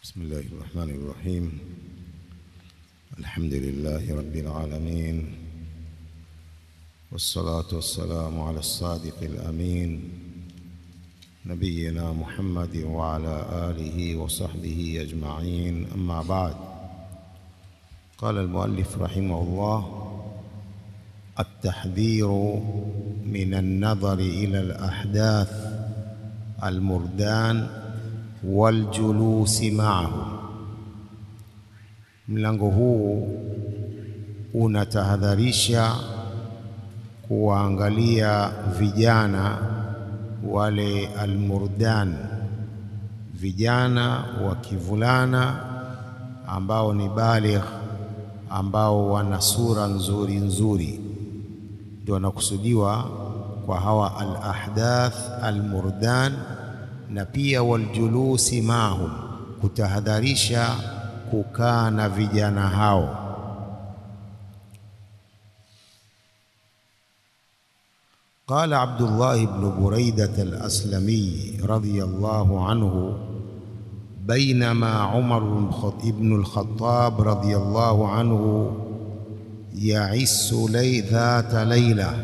بسم الله الرحمن الرحيم الحمد لله رب العالمين والصلاة والسلام على الصادق الأمين نبينا محمد وعلى آله وصحبه أجمعين أما بعد قال المؤلف رحمه الله التحذير من النظر إلى الأحداث المردان والجلوس معه mlango huu unatahadharisha kuwaangalia vijana wale almurdan vijana wa kivulana ambao ni baligh ambao wana sura nzuri nzuri ndio wanakusudiwa kwa hawa alahdath almurdan na pia waljulusi mahum kutahadharisha kukaa na vijana hao قال عبد الله بن بريدة الأسلمي رضي الله عنه بينما عمر بن الخطاب رضي الله عنه يعس لي ذات ليلة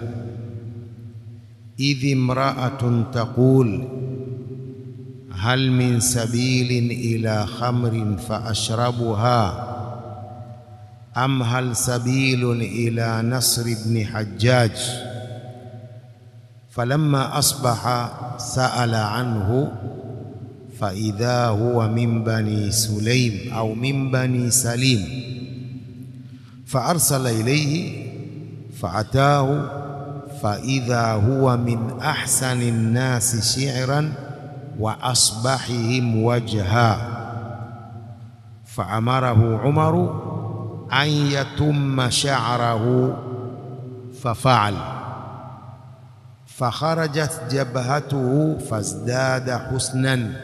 إذ امرأة تقول هل من سبيل إلى خمر فأشربها أم هل سبيل إلى نصر بن حجاج فلما أصبح سأل عنه فإذا هو من بني سليم أو من بني سليم فأرسل إليه فأتاه فإذا هو من أحسن الناس شعرا وأصبحهم وجها فأمره عمر أن يتم شعره ففعل فخرجت جبهته فازداد حسنا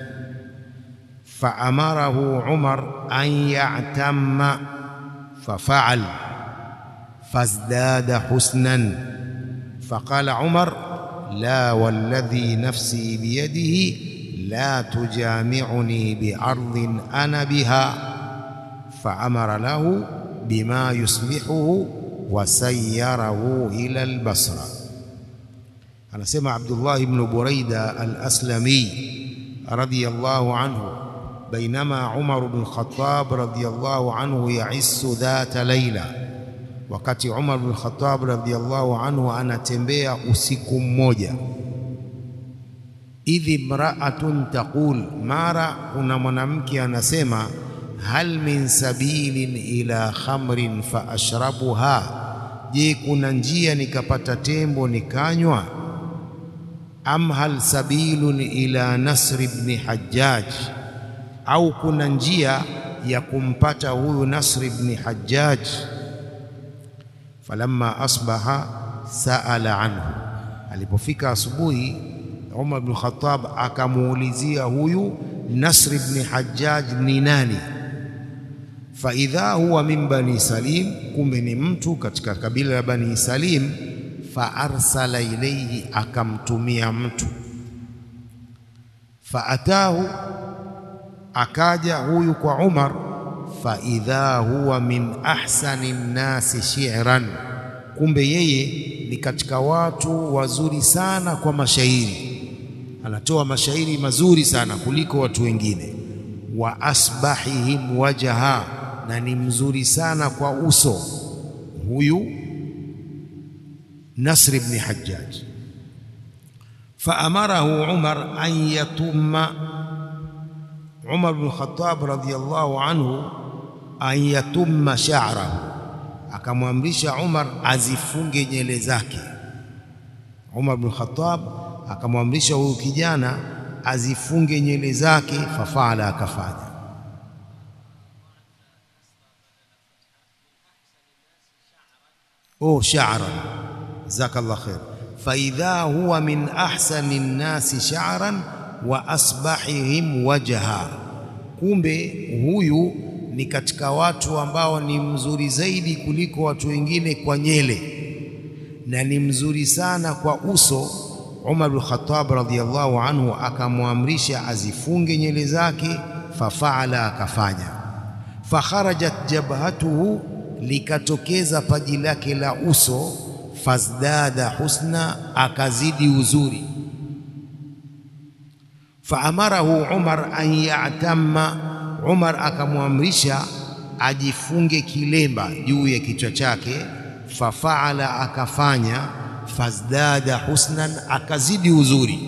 فأمره عمر أن يعتم ففعل فازداد حسنا فقال عمر لا والذي نفسي بيده لا تجامعني بأرض أنا بها فأمر له بما يصلحه وسيره إلى البصرة anasema Abdullah ibn Buraida al-Aslami radiyallahu anhu bainama Umar ibn Khattab radiyallahu anhu yaissu dhata laila, wakati Umar ibn Khattab radiyallahu anhu anatembea usiku mmoja, idh imra'atun taqul, mara kuna mwanamke anasema hal min sabilin ila khamrin fa ashrabuha, je, kuna njia nikapata tembo nikanywa? am hal sabilun ila Nasr ibn Hajjaj, au kuna njia ya kumpata huyu Nasr ibn Hajjaj. Falamma asbaha saala anhu, alipofika asubuhi Umar ibn Khattab akamuulizia huyu Nasr ibn Hajjaj ni nani? Faidha huwa min bani Salim, kumbe ni mtu katika kabila la Bani Salim faarsala ilaihi, akamtumia mtu. Faatahu, akaja huyu kwa Umar. Faidha huwa min ahsani nnasi shi'ran, kumbe yeye ni katika watu wazuri sana kwa mashairi, anatoa mashairi mazuri sana kuliko watu wengine. Wa asbahihim wajha, na ni mzuri sana kwa uso huyu Nasr ibn Hajjaj. Faamarahu Umar an yatumma, Umar ibn Khattab radhiyallahu anhu an yatumma sha'rahu, akamwamrisha Umar azifunge nywele zake. Umar ibn Khattab akamwamrisha huyu kijana azifunge nywele zake, fafala, akafanya. Oh, sha'ran jazakallah khair. Faidha huwa min ahsani nnasi sha'ran wa asbahihim wajha, kumbe huyu ni katika watu ambao ni mzuri zaidi kuliko watu wengine kwa nyele na ni mzuri sana kwa uso. Umar bin Khattab radhiyallahu anhu akamwamrisha azifunge nywele zake, fafaala, akafanya. Fakharajat jabhatuhu, likatokeza paji lake la uso. Fazdada husna, akazidi uzuri. Faamarahu Umar an yatamma, Umar akamwamrisha ajifunge kilemba juu ya kichwa chake. Fafaala, akafanya. Fazdada husnan, akazidi uzuri.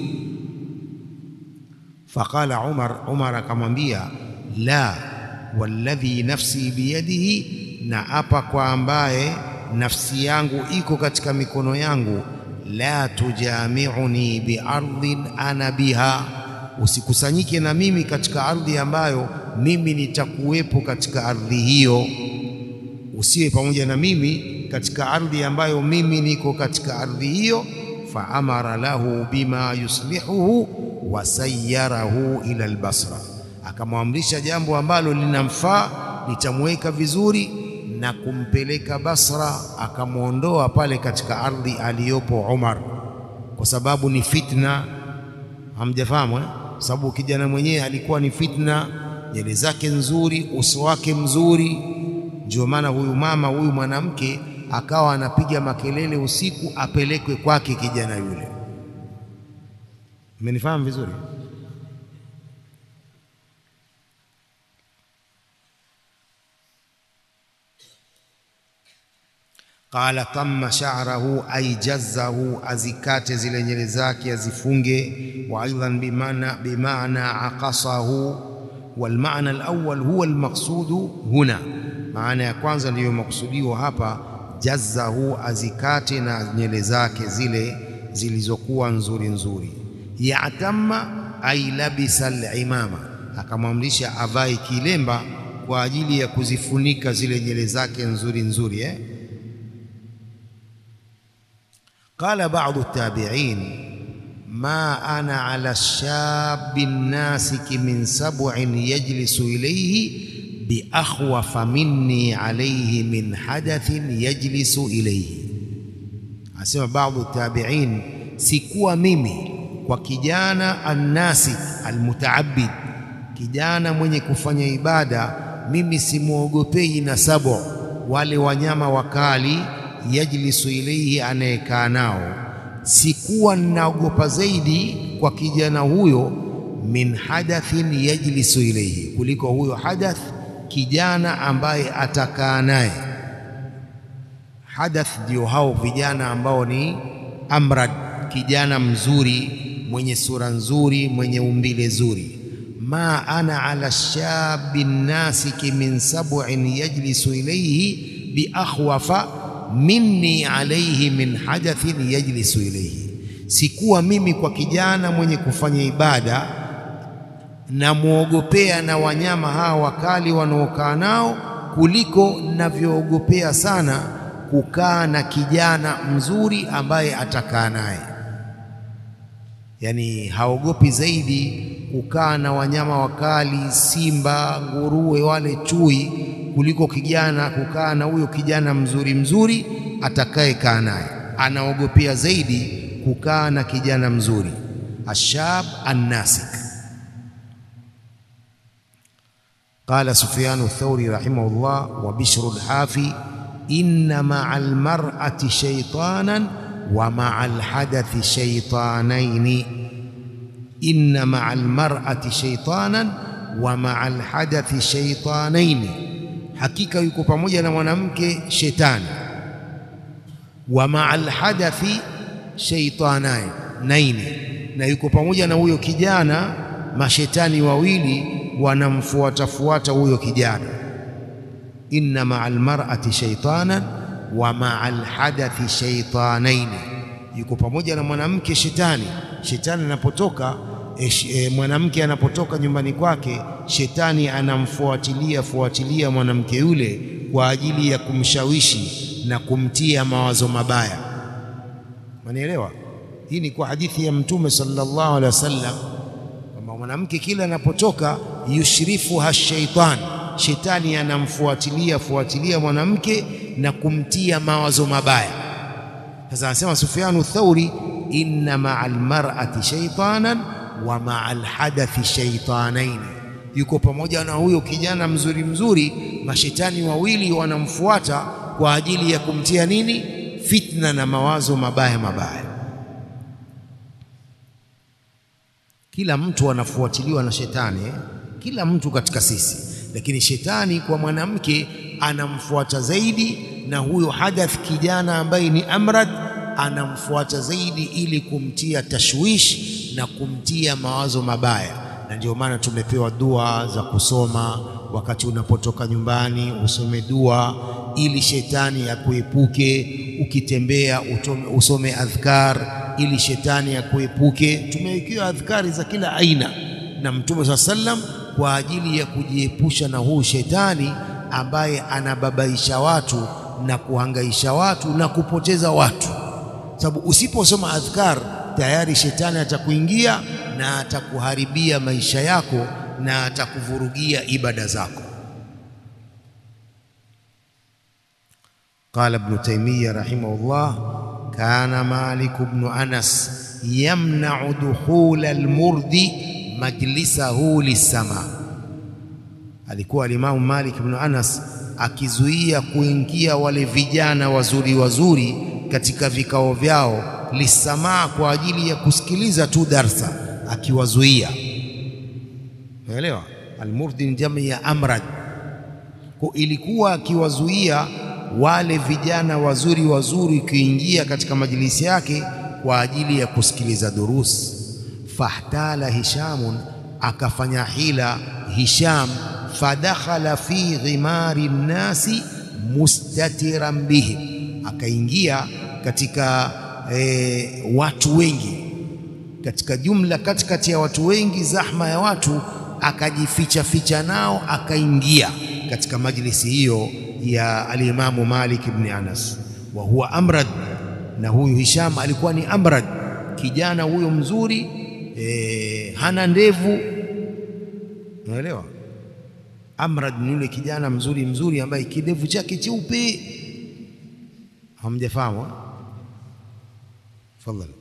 Faqala Umar, Umar akamwambia la walladhi nafsi biyadihi, na apa kwa ambaye nafsi yangu iko katika mikono yangu, la tujamiuni biardhin ana biha, usikusanyike na mimi katika ardhi ambayo mimi nitakuwepo katika ardhi hiyo, usiwe pamoja na mimi katika ardhi ambayo mimi niko katika ardhi hiyo. Faamara lahu bima yuslihuhu wasayyarahu ila albasra, akamwamrisha jambo ambalo linamfaa litamweka vizuri na kumpeleka Basra, akamwondoa pale katika ardhi aliyopo Umar, kwa sababu ni fitna. Hamjafahamu eh? Sababu kijana mwenyewe alikuwa ni fitna, nywele zake nzuri, uso wake mzuri. Ndio maana huyu mama huyu mwanamke akawa anapiga makelele usiku apelekwe kwake kijana yule. Mmenifahamu vizuri? Qala tamma sha'rahu ay jazzahu, azikate zile nywele zake azifunge. Wa aidan bimaana bimaana aqasahu, wal maana alawwal huwa almaqsudu huna, maana ya kwanza ndiyo makusudiwa hapa. Jazzahu, azikate na nywele zake zile zilizokuwa nzuri nzuri. Yatamma ay labisa al-imama, akamwamrisha avae kilemba kwa ajili ya kuzifunika zile nywele zake nzuri nzuri eh? Qala ba'du tabi'in ma ana ala shabi nasiki min sab'in yajlisu ilayhi bi akhwafa minni alayhi min hadathin yajlisu ilayhi, asema ba'du tabi'in, sikuwa mimi kwa kijana annasik almutaabid, kijana mwenye kufanya ibada, mimi simwogopei na sabo, wale wanyama wakali yajlisu ilaihi, anayekaa nao. Sikuwa ninaogopa zaidi kwa kijana huyo, min hadathin yajlisu ilaihi, kuliko huyo hadath, kijana ambaye atakaa naye. Hadath ndio hao vijana ambao ni amrad, kijana mzuri mwenye sura nzuri mwenye umbile zuri. ma ana ala shabi nasiki min sab'in yajlisu ilayhi bi akhwafa minni alayhi min hadathin yajlisu ilayhi, sikuwa mimi kwa kijana mwenye kufanya ibada namwogopea na wanyama hawa wakali wanaokaa nao kuliko navyoogopea sana kukaa na kijana mzuri ambaye atakaa naye. Yaani haogopi zaidi kukaa na wanyama wakali, simba, nguruwe, wale chui, kuliko kijana kukaa na huyo kijana mzuri mzuri atakaye kaa naye. Anaogopea zaidi kukaa na kijana mzuri. Ashab annasik. Qala Sufyanu Thauri rahimahullah wa Bishru lhafi inna maa almar'ati shaytanan wa maa alhadathi shaytanaini, inna maa almar'ati shaytanan wa maa alhadathi shaytanaini, hakika yuko pamoja na mwanamke shetani. Wa maa alhadathi shaytanaini, na yuko pamoja na huyo kijana mashetani wawili wanamfuatafuata huyo kijana. Inna maa almar'ati shaytanan wa maa alhadathi shaytanaini, yuko pamoja na mwanamke shetani. Shetani anapotoka e, e, mwanamke anapotoka nyumbani kwake, shetani anamfuatilia fuatilia mwanamke yule kwa ajili ya kumshawishi na kumtia mawazo mabaya. Manielewa? Hii ni kwa hadithi ya Mtume sallallahu alaihi wasallam kwamba mwanamke kila anapotoka yushrifuha shaitan, shetani anamfuatilia fuatilia mwanamke na kumtia mawazo mabaya. Sasa anasema Sufyanu Thauri, inna maa almar'ati shaitanan wa maa alhadathi shaitanaini, yuko pamoja na huyo kijana mzuri mzuri, mashetani wawili wanamfuata kwa ajili ya kumtia nini? Fitna na mawazo mabaya mabaya. Kila mtu anafuatiliwa na shetani eh? Kila mtu katika sisi, lakini shetani kwa mwanamke anamfuata zaidi, na huyo hadath kijana ambaye ni amrad anamfuata zaidi, ili kumtia tashwish na kumtia mawazo mabaya. Na ndio maana tumepewa dua za kusoma wakati unapotoka nyumbani, usome dua ili shetani akuepuke. Ukitembea utome, usome adhkar ili shetani akuepuke. Tumewekewa adhkari za kila aina na Mtume saa sallam kwa ajili ya kujiepusha na huu shetani ambaye anababaisha watu na kuhangaisha watu na kupoteza watu, sababu usiposoma adhkar tayari shetani atakuingia na atakuharibia maisha yako na atakuvurugia ibada zako. Qala Ibn Taymiyyah rahimahullah, kana Malik ibn Anas yamna'u dukhul al-murdi majlisahu lis-sama, alikuwa alimamu Malik ibn Anas akizuia kuingia wale vijana wazuri wazuri katika vikao vyao, lisamaa, kwa ajili ya kusikiliza tu darsa, akiwazuia. Unaelewa, almurdi ni jamii ya amrad, kwa ilikuwa akiwazuia wale vijana wazuri wazuri kuingia katika majlisi yake kwa ajili ya kusikiliza durus. Fahtala Hishamun, akafanya hila Hisham, fadakhala fi ghimari nnasi mustatiran bihim, akaingia katika e, watu wengi, katika jumla, katikati ya watu wengi, zahma ya watu, akajificha ficha nao, akaingia katika majlisi hiyo ya alimamu Malik ibn Anas, wa huwa amrad, na huyu Hisham alikuwa ni amrad, kijana huyo mzuri e, hana ndevu, unaelewa. Amrad ni yule kijana mzuri mzuri ambaye kidevu chake cheupe. Hamjafahamu? Tafadhali.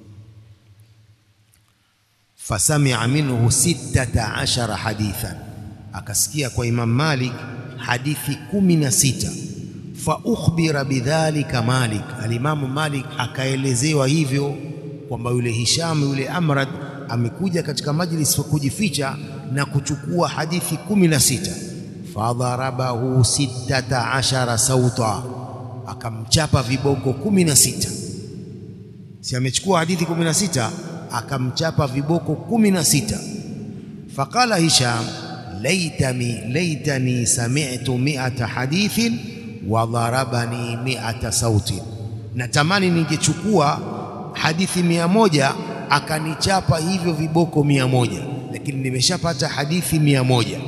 Fasamia minhu sittata ashara hadithan, akasikia kwa Imam Malik hadithi kumi na sita. Fa ukhbira bidhalika Malik, alimamu Malik akaelezewa hivyo kwamba yule Hisham yule Amrad amekuja katika majlis wa kujificha na kuchukua hadithi kumi na sita. Fadharabahu sittata ashara sauta, akamchapa viboko kumi na sita. Si amechukua hadithi kumi na sita, akamchapa viboko kumi na sita. Faqala Hisham laitani laitani sami'tu mi'ata hadithin wa dharabani mi'ata sautin, natamani ningechukua hadithi mia moja akanichapa hivyo viboko mia moja, lakini nimeshapata hadithi mia moja.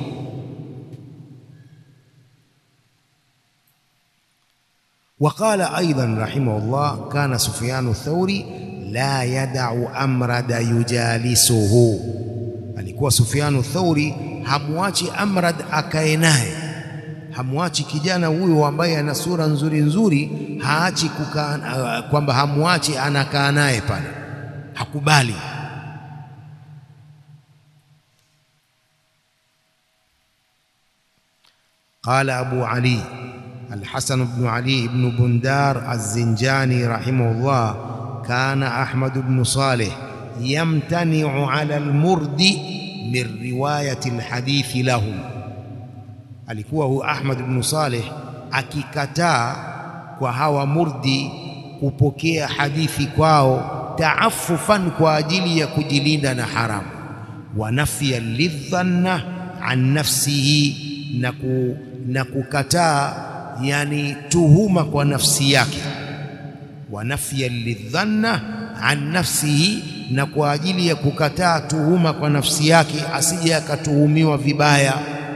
Waqala aidan rahimahullah, kana Sufyanu Thauri la yadau amrada yujalisuhu, alikuwa Sufyanu Thauri hamwachi Amrad akae naye, hamwachi kijana huyo ambaye ana sura nzuri nzuri, haachi kukaa kwamba hamwachi anakaa naye pale, hakubali. Qala Abu Ali Alhasan bnu Ali bnu Bundar Alzinjani rahimahullah, kana Ahmad bnu Saleh yamtaniu ala almurdi min riwayati alhadithi lahum, alikuwa huyu Ahmad bnu Saleh akikataa kwa hawa murdi kupokea hadithi kwao, taafufan, kwa ajili ya kujilinda na haramu, wa nafya lidhanna an nafsihi, na, ku, na kukataa yani tuhuma kwa nafsi yake, wa nafya lidhanna an nafsihi na kwa ajili ya kukataa tuhuma kwa nafsi yake, asije akatuhumiwa vibaya.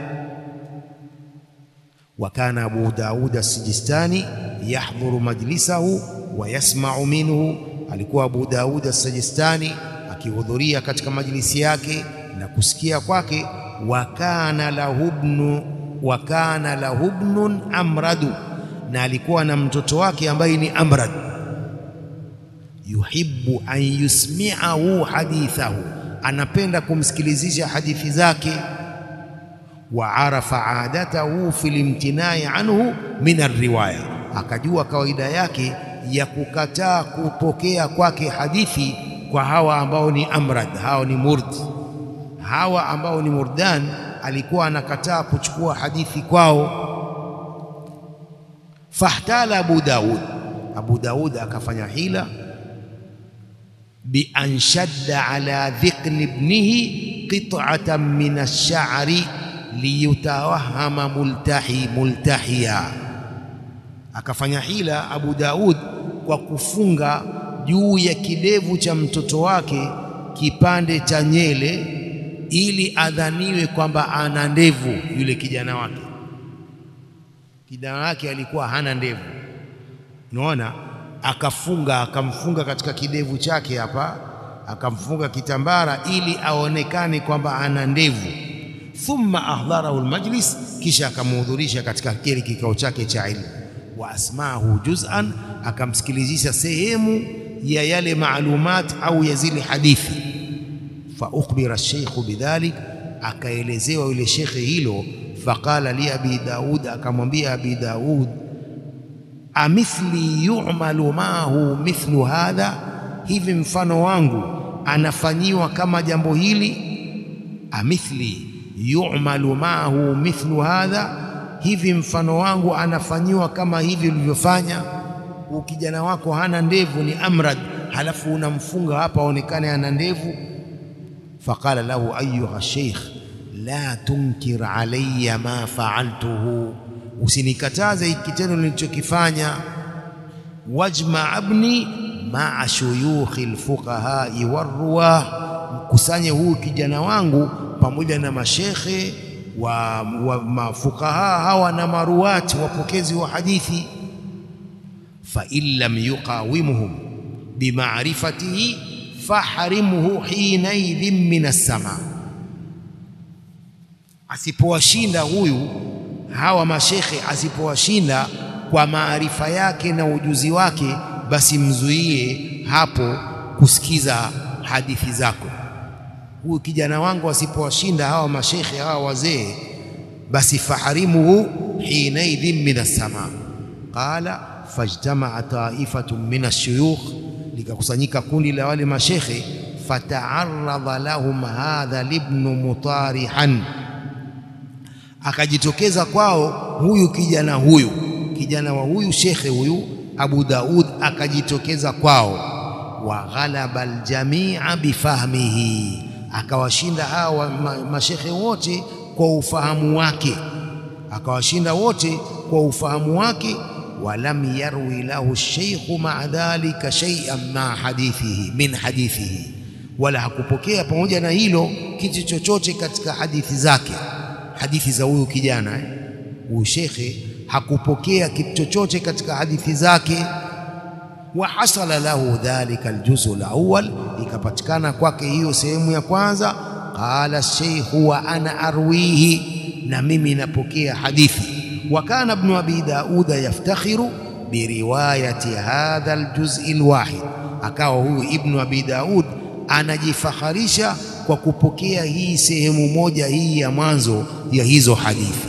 Wa kana Abu Daud as-Sijistani yahdhuru majlisahu wa yasma'u minhu, alikuwa Abu Daud as-Sijistani akihudhuria katika majlisi yake na kusikia kwake. Wa kana lahubnu wa kana lahubnun amradu, na alikuwa na mtoto wake ambaye ni Amrad yuhibbu an yusmi'ahu hadithahu, anapenda kumsikilizisha hadithi zake. wa arafa adatahu fi limtinai anhu min alriwaya, akajua kawaida yake ya kukataa kupokea kwake hadithi kwa hawa ambao ni amrad, hao ni murd, hawa ambao ni murdan, alikuwa anakataa kuchukua hadithi kwao. Fahtala Abu Daud, Abu Daud akafanya hila bi an shadda ala dhiqni ibnihi qit'atan min ash-sha'ri liyutawahama multahi multahiya, akafanya hila Abu Daud kwa kufunga juu ya kidevu cha mtoto wake kipande cha nyele ili adhaniwe kwamba ana ndevu. Yule kijana wake, kijana wake alikuwa hana ndevu, unaona, akafunga akamfunga katika kidevu chake hapa, akamfunga kitambara ili aonekane kwamba ana ndevu. Thumma ahdharahu almajlis, kisha akamhudhurisha katika kile kikao chake cha ilmu. Wa asmahu juz'an, akamsikilizisha sehemu ya yale maalumat au ya zile hadithi. Fa ukhbira sheikhu bidhalik, akaelezewa yule shekhe hilo. Faqala li abi Daud, akamwambia abi Daud, amithli yu'malu mahu mithlu hadha, hivi mfano wangu anafanyiwa kama jambo hili. Amithli yu'malu mahu mithlu hadha, hivi mfano wangu anafanyiwa kama hivi ulivyofanya kijana wako hana ndevu, ni amrad, halafu unamfunga hapa aonekane ana ndevu. Faqala lahu ayuha sheikh la tunkir alayya ma faaltuhu, usinikataze hiki kitendo nilichokifanya. Wajma abni maa shuyukhi lfuqahai warruwah, mkusanye huyu kijana wangu pamoja na mashekhe wa, wa mafuqaha hawa na maruwati wapokezi wa hadithi fain lam yuqawimuhum bimarifatihi fahrimhu hinaidhin min assama, asipowashinda huyu hawa mashekhe, asipowashinda kwa maarifa yake na ujuzi wake, basi mzuie hapo kusikiza hadithi zako. Huyu kijana wangu asipowashinda hawa mashekhe hawa wazee, basi fahrimuhu hinaidhin min assama. Qala fajtamaa taifatun min ashuyukh, likakusanyika kundi la wale mashekhe. Fataaradha lahum hadha libnu mutarihan, akajitokeza kwao huyu kijana huyu kijana wa huyu shekhe huyu Abu Daud akajitokeza kwao. Wa ghalaba aljamia bifahmihi, akawashinda hawa mashekhe wote kwa ufahamu wake, akawashinda wote kwa ufahamu wake walam yarwi lahu sheikhu maa dhalika shay'an ma hadithihi min hadithihi, wala hakupokea pamoja na hilo kitu chochote katika hadithi zake, hadithi za huyu kijana huyu eh, shekhe hakupokea kitu chochote katika hadithi zake. Wa hasala lahu dhalika aljuzu alawwal, ikapatikana kwake hiyo sehemu ya kwanza. Qala sheikhu wa ana arwihi, na mimi napokea hadithi wa kana ibnu abi dauda yaftakhiru biriwayati hadha aljuz'i alwahid, akawa huyu ibnu abi Daud anajifakharisha kwa kupokea hii sehemu moja hii ya mwanzo ya hizo hadithi.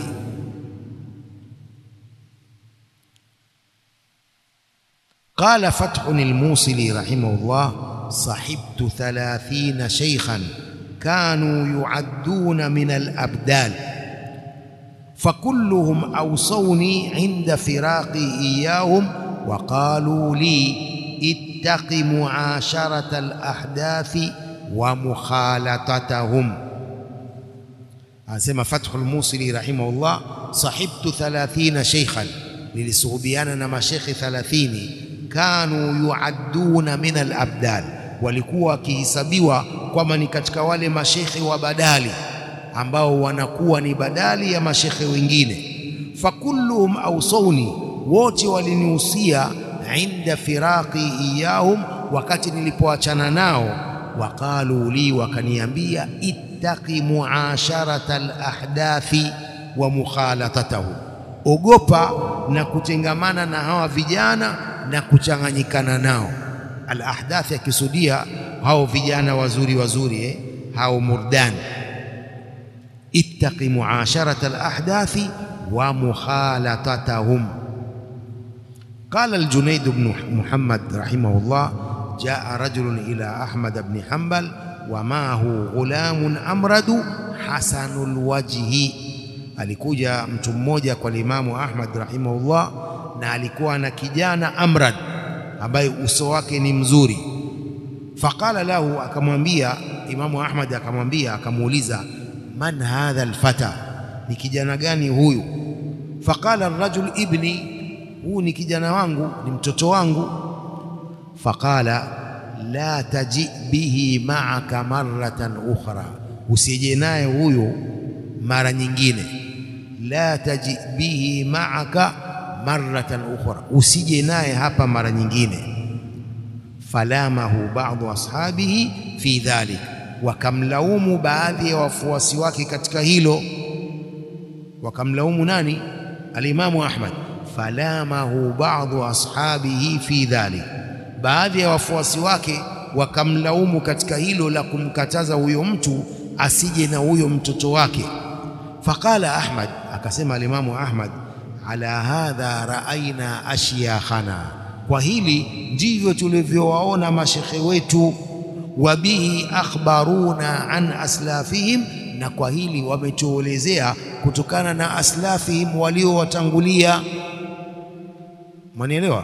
Qala Fathun al-Musili rahimahullah, sahibtu thalathina shaykhan kanu yu'adduna min al-abdal fakulluhum awsawni inda firaqi iyahum wa qalu li ittaqi muasharata alahdathi wa mukhalatatahum. Anasema Fathul Musili rahimahullah, sahibtu thalathina sheikhan, nilisuhubiana na mashekhe thalathini. Kanu yuadduna min alabdal, walikuwa wakihisabiwa kwamba ni katika wale mashekhe wa badali ambao wanakuwa ni badali ya mashekhe wengine. Fakulluhum awsawni, wote walinihusia inda firaqi iyahum, wakati nilipoachana nao. Waqalu li, wakaniambia ittaqi muasharata alahdathi wa mukhalatatahu, ogopa na kutengamana na hawa vijana na kuchanganyikana nao. Alahdathi akisudia hao vijana wazuri wazuri eh, hao murdani ittaqi muasharata alahdathi wa mukhalatatahum. Qala al-Junayd ibn Muhammad rahimahullah, jaa rajulun ila Ahmad ibn Hanbal wa maahu ghulamun amradu hasanul wajhi, alikuja mtu mmoja kwa Imamu Ahmad rahimahullah, na alikuwa na kijana amrad ambaye uso wake ni mzuri. Faqala lahu, akamwambia Imamu Ahmad akamwambia, akamuuliza man hadha alfata, ni kijana gani huyu? Faqala arrajul ibni, huu ni kijana wangu, ni mtoto wangu. Faqala la taji bihi ma'aka marratan ukhra, usije naye huyu mara nyingine. La taji bihi ma'aka marratan ukhra, usije naye hapa mara nyingine. Falamahu ba'du ashabihi fi dhalik, wakamlaumu baadhi ya wafuasi wake katika hilo. Wakamlaumu nani? Alimamu Ahmad. Falamahu ba'du ashabihi fi dhalik, baadhi ya wafuasi wake wakamlaumu katika hilo la kumkataza huyo mtu asije na huyo mtoto wake. Faqala Ahmad, akasema alimamu Ahmad, ala hadha raaina ashyakhana, kwa hili ndivyo tulivyowaona mashekhe wetu. Wa bihi akhbaruna an aslafihim, na kwa hili wametuelezea kutokana na aslafihim waliowatangulia. Mwanielewa?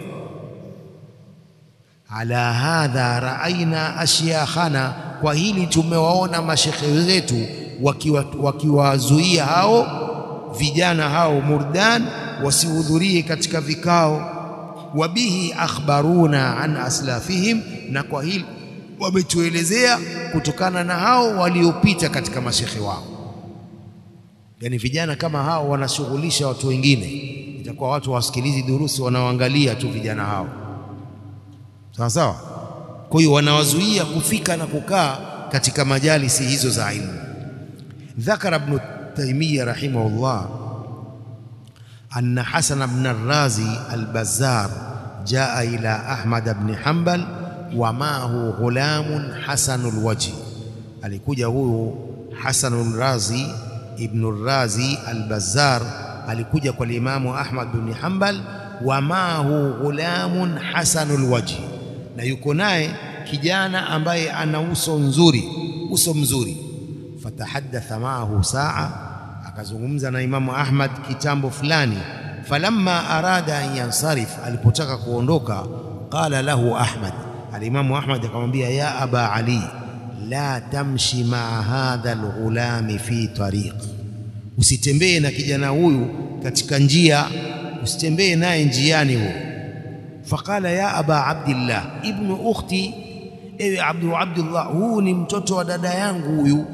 ala hadha raaina ashyakhana, kwa hili tumewaona mashekhe wetu wakiwazuia waki hao vijana hao murdan wasihudhurie katika vikao. Wabihi akhbaruna an aslafihim, na kwa hili wametuelezea kutokana na hao waliopita katika mashekhe wao. Yani vijana kama hao wanashughulisha watu wengine, itakuwa watu wasikilizi durusi, wanaoangalia tu vijana hao sawa sawa. Kwa hiyo wanawazuia kufika na kukaa katika majalisi hizo za ilmu. Dhakara Ibn Taymiyyah rahimahullah anna Hasan ibn al-Razi al-Bazzar jaa ila Ahmad ibn Hanbal wa maahu ghulamun hasanul wajhi, alikuja huyu Hasanul Razi ibn Razi al-Bazzar alikuja kwa Imamu Ahmad ibn Hanbal wa maahu ghulamun hasanul wajhi na yuko naye kijana ambaye ana uso nzuri, uso mzuri. Fatahaddatha maahu saa, akazungumza na Imamu Ahmad kitambo fulani. Falamma arada an yansarif, alipotaka kuondoka, qala lahu Ahmad, alimamu Ahmad akamwambia, ya aba Ali, la tamshi maa hadha alghulami fi tariq, usitembee na kijana huyu katika njia, usitembee naye njiani huyo Faqala ya aba abdillah ibnu ukhti, ewe abdu abdullah, huu ni mtoto wa dada yangu huyu.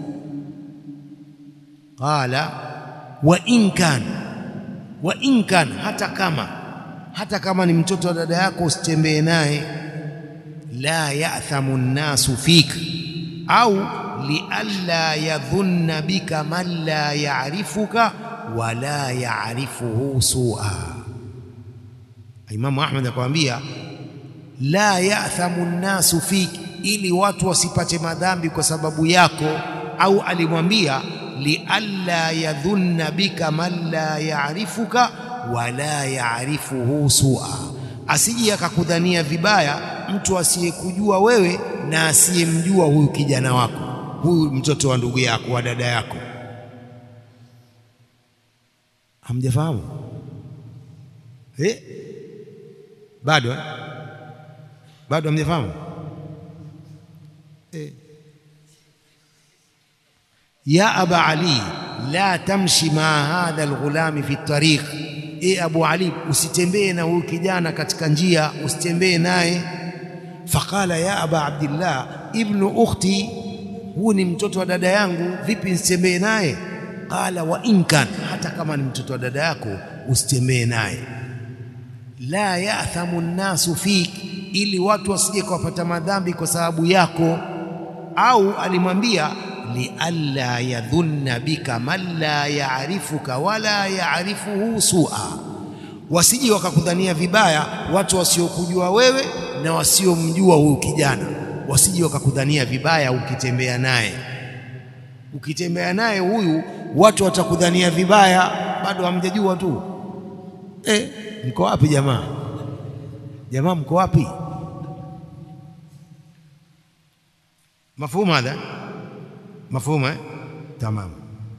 Qala wa in kan wa in kan, hata kama hata kama ni mtoto wa dada yako usitembee naye. La ya'thamu nnasu fik au lialla yadhunna bika man la ya'rifuka wa la ya'rifuhu su'a Imamu Ahmad akamwambia la ya'thamu nnasu fiki, ili watu wasipate madhambi kwa sababu yako. Au alimwambia lialla yadhunna bika man la ya'rifuka wala ya'rifuhu su'a, asije akakudhania vibaya mtu asiyekujua wewe na asiyemjua huyu kijana wako, huyu mtoto wa ndugu yako wa dada yako. Hamjafahamu eh? Bado eh? Bado hamjafahamu eh? Ya aba Ali la tamshi maa hadha alghulami fi tariq, e Abu Ali, usitembee na huyu kijana katika njia, usitembee naye. Faqala ya aba Abdillah ibnu ukhti, huu ni mtoto wa dada yangu, vipi nisitembee naye? Qala wa in kan, hata kama ni mtoto wa dada yako usitembee naye la ya'thamu nnasu fik, ili watu wasije kuwapata madhambi kwa sababu yako. Au alimwambia lialla yadhunna bika man la ya'rifuka wala ya'rifuhu su'a, wasije wakakudhania vibaya watu wasiokujua wewe na wasiomjua huyu kijana, wasije wakakudhania vibaya ukitembea naye. Ukitembea naye huyu watu watakudhania vibaya, bado hamjajua tu. Eh, mko wapi jamaa? Jamaa mko wapi? مفهوم هذا مفهوم eh? تمام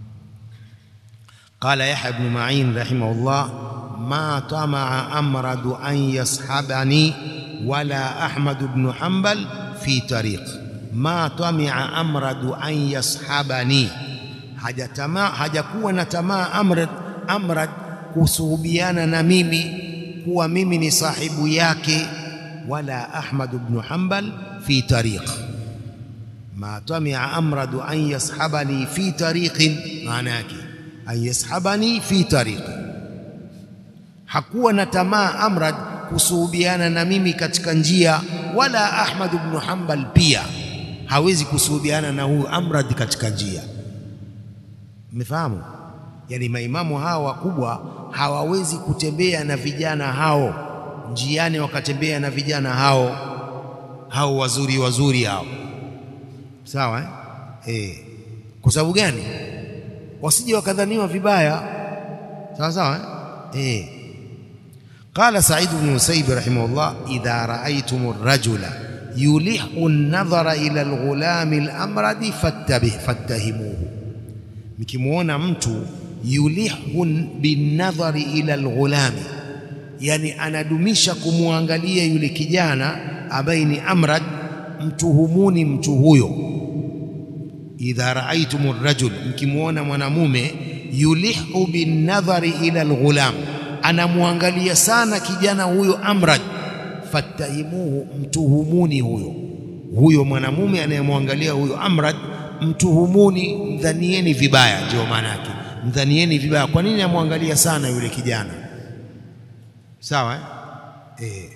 قال يحيى بن معين رحمه الله ما طمع أمرد أن يصحبني ولا أحمد بن حنبل في طريق ما طمع أمرد أن يصحبني hajatamaa hajakuwa na tamaa amrad amrad kusuhubiana na mimi kuwa mimi ni sahibu yake wala Ahmad ibn Hanbal fi tariq ma tamia amradu an yashabani fi tariqin, maana yake an yashabani fi tariqin. Hakuwa na tamaa Amrad kusuhubiana na mimi katika njia, wala Ahmad ibn Hanbal pia hawezi kusuhubiana na huyu Amrad katika njia. Mmefahamu? Yani maimamu hawa wakubwa hawawezi kutembea na vijana hao njiani, wakatembea na vijana hao hao wazuri wazuri hao Sawa eh? Eh. Kwa sababu gani? Wasije wakadhaniwa vibaya. Sawa sawa eh? Eh. Qala Sa'id ibn Musayyib rahimahullah idha ra'aytum ar-rajula yulihu an-nadhara ila al-ghulam al-amradi fattabih fattahimuhu, mkimuona mtu yulihu bin-nadhari ila al-ghulami, yani anadumisha kumwangalia yule kijana ambaye ni amrad, mtuhumuni mtu huyo idha raaitum rajul, mkimwona mwanamume yulihu binnadhari ila alghulam, anamwangalia sana kijana huyo amrad, fattahimuhu, mtuhumuni huyo huyo mwanamume anayemwangalia huyo amrad, mtuhumuni, mdhanieni vibaya. Ndio maana yake, mdhanieni vibaya. Kwa nini amwangalia sana yule kijana? Sawa eh? Eh.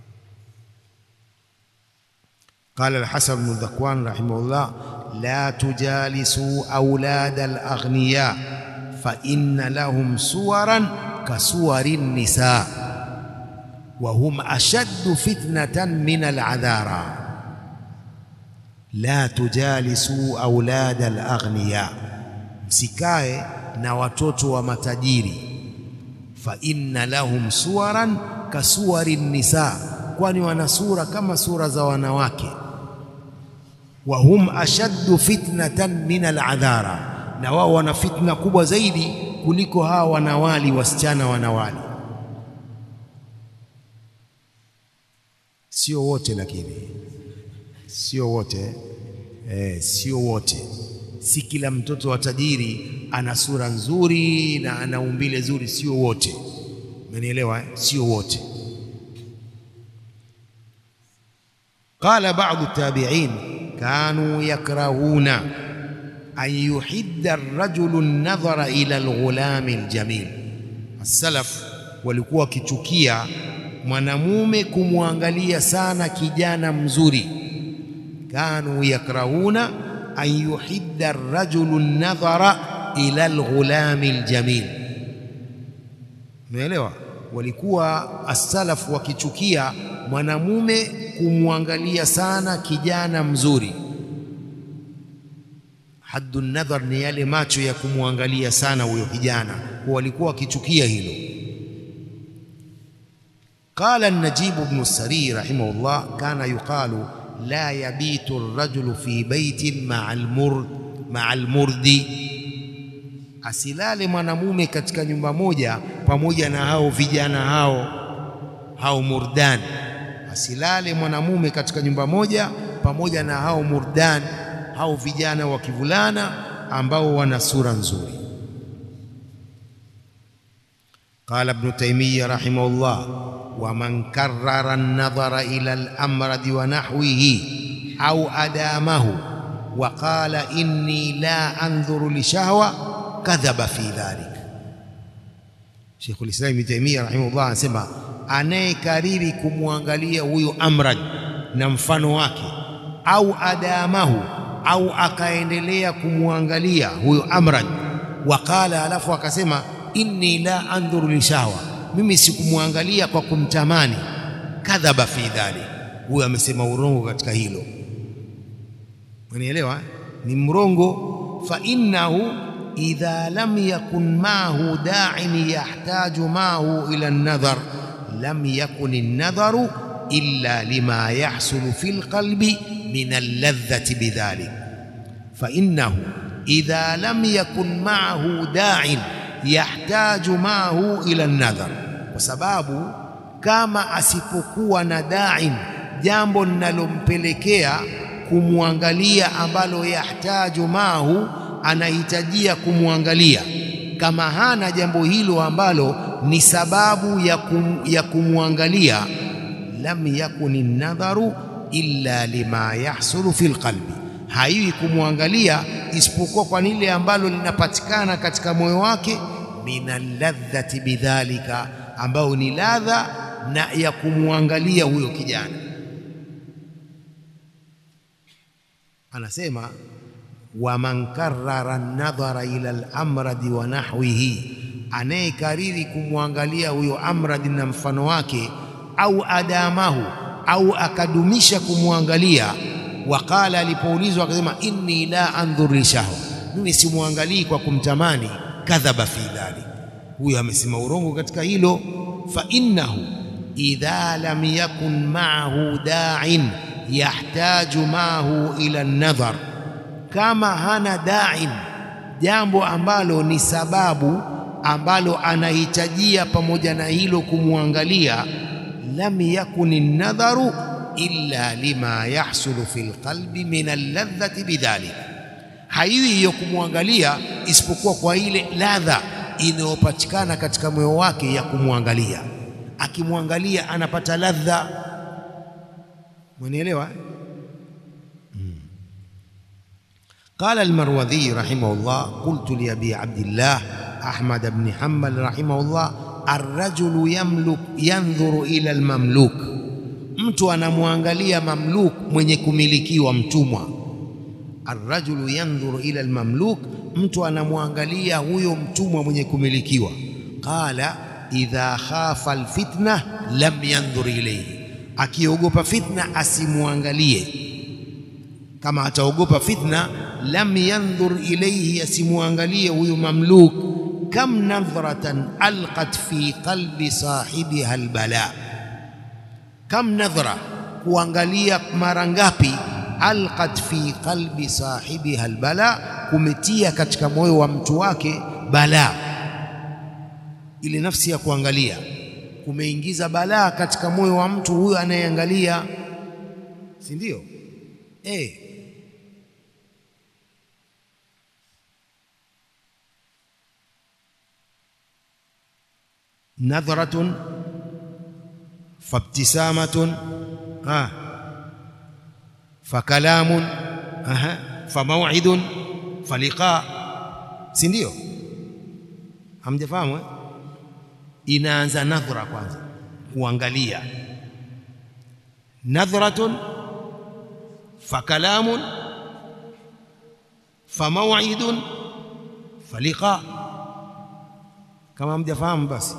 قال الحسن بن ذكوان رحمه الله لا تجالسوا أولاد الأغنياء فإن لهم صورا كصور النساء وهم أشد فتنة من العذارى لا تجالسوا أولاد الأغنياء msikae na watoto wa matajiri fa inna lahum suwaran kasuwari nisa kwani wana sura kama sura za wanawake wa hum ashaddu fitnatan min aladhara, na wao wana fitna kubwa zaidi kuliko hawa wanawali, wasichana wanawali. Sio wote lakini, sio wote eh, sio wote. Si kila mtoto wa tajiri ana sura nzuri na ana umbile zuri, sio wote. Umenielewa eh? Sio wote. Qala ba'du tabi'in kanu yakrahuna an yuhidda ar-rajulu an-nadhara ila al-ghulami al-jamil. As-salaf walikuwa wakichukia mwanamume kumwangalia sana kijana mzuri. Kanu yakrahuna an yuhidda ar-rajulu an-nadhara ila al-ghulami al-jamil. Umeelewa? Walikuwa as-salaf wakichukia mwanamume kumwangalia sana kijana mzuri. Haddu nadhar ni yale macho ya kumwangalia sana huyo kijana, kwa walikuwa wakichukia hilo. Qala an-Najib ibn Sari rahimahullah, kana yuqalu la yabitu ar-rajulu fi baitin ma'a al-murd ma'a al-murdi, asilale mwanamume katika nyumba moja pamoja na hao vijana hao hao murdani asilale mwanamume katika nyumba moja pamoja na hao murdan, hao vijana wa kivulana ambao wana sura nzuri. Qala Ibn Taymiyyah rahimahullah, wa man karrara an-nadhara ila al-amradi wa nahwihi au adamahu wa qala inni la andhuru li shahwa kadhaba fi dhalik. Sheikhul Islam Ibn Taymiyyah rahimahullah anasema anayekariri kumwangalia huyo amrad na mfano wake, au adamahu, au akaendelea kumwangalia huyo amrad, waqala, alafu akasema inni la andhuru lishahwa, mimi sikumwangalia kwa kumtamani. Kadhaba fi dhalik, huyo amesema urongo katika hilo. Unielewa? Ni mrongo. Fa innahu idha lam yakun maahu da'in yahtaju maahu ila an-nadhar lam yakun an-nadharu illa lima yahsulu fil qalbi min al-ladhati bidhalik fa innahu idha lam yakun maahu da'in yahtaju maahu ila an-nadhar kwa sababu kama asipokuwa na da'in jambo linalompelekea kumwangalia ambalo yahtaju mahu anahitajia kumwangalia kama hana jambo hilo ambalo ni sababu ya, kum, ya kumwangalia lam yakuni nadharu illa lima yahsulu fil qalbi haiwi kumwangalia isipokuwa kwa lile ambalo linapatikana katika moyo wake minalladhati bidhalika ambayo ni ladha na ya kumwangalia huyo kijana anasema waman karrara nadhara ila al-amradi wa nahwihi, anayekariri kumwangalia huyo amradi na mfano wake, au adamahu, au akadumisha kumwangalia. Waqala, alipoulizwa akasema, inni la andhur lishahwa, mimi simwangalii kwa kumtamani. Kadhaba fi dhalik, huyo amesema urongo katika hilo. Fa innahu idha lam yakun ma'ahu da'in yahtaju maahu ila nadhar, kama hana da'in, jambo ambalo ni sababu ambalo anahitajia pamoja na hilo kumwangalia, lam yakuni nadharu illa lima yahsulu fil qalbi min alladhati bidhalik, haiwi hiyo kumwangalia isipokuwa kwa ile ladha inayopatikana katika moyo wake ya kumwangalia. Akimwangalia anapata ladha Mwanielewa? hmm. Qala al-Marwadhi rahimahullah qultu li Abi Abdillah Ahmad ibn Hanbal rahimahullah ar-rajulu yamluk yandhuru ila al-mamluk, mtu anamwangalia mamluk mwenye kumilikiwa mtumwa. Ar-rajulu yandhuru ila al-mamluk, mtu anamwangalia huyo mtumwa mwenye kumilikiwa. Qala idha khafa al-fitna lam yandhur ilayhi akiogopa fitna asimwangalie. Kama ataogopa fitna, lam yandhur ilayhi, asimwangalie huyu mamluk. Kam nadhratan alqat fi qalbi sahibiha albala, kam nadhra, kuangalia mara ngapi, alqat fi qalbi sahibiha albala, kumetia katika moyo wa mtu wake balaa, ile nafsi ya kuangalia kumeingiza balaa katika moyo wa mtu huyo anayeangalia, si ndio? Eh, nadhratun fabtisamatun ah fakalamun aha famaw'idun faliqa, si ndio? Hamjafahamu eh? Inaanza nadhra kwanza, kuangalia. Nadhratun fakalamun famaw'idun faliqa. Kama mjafahamu basi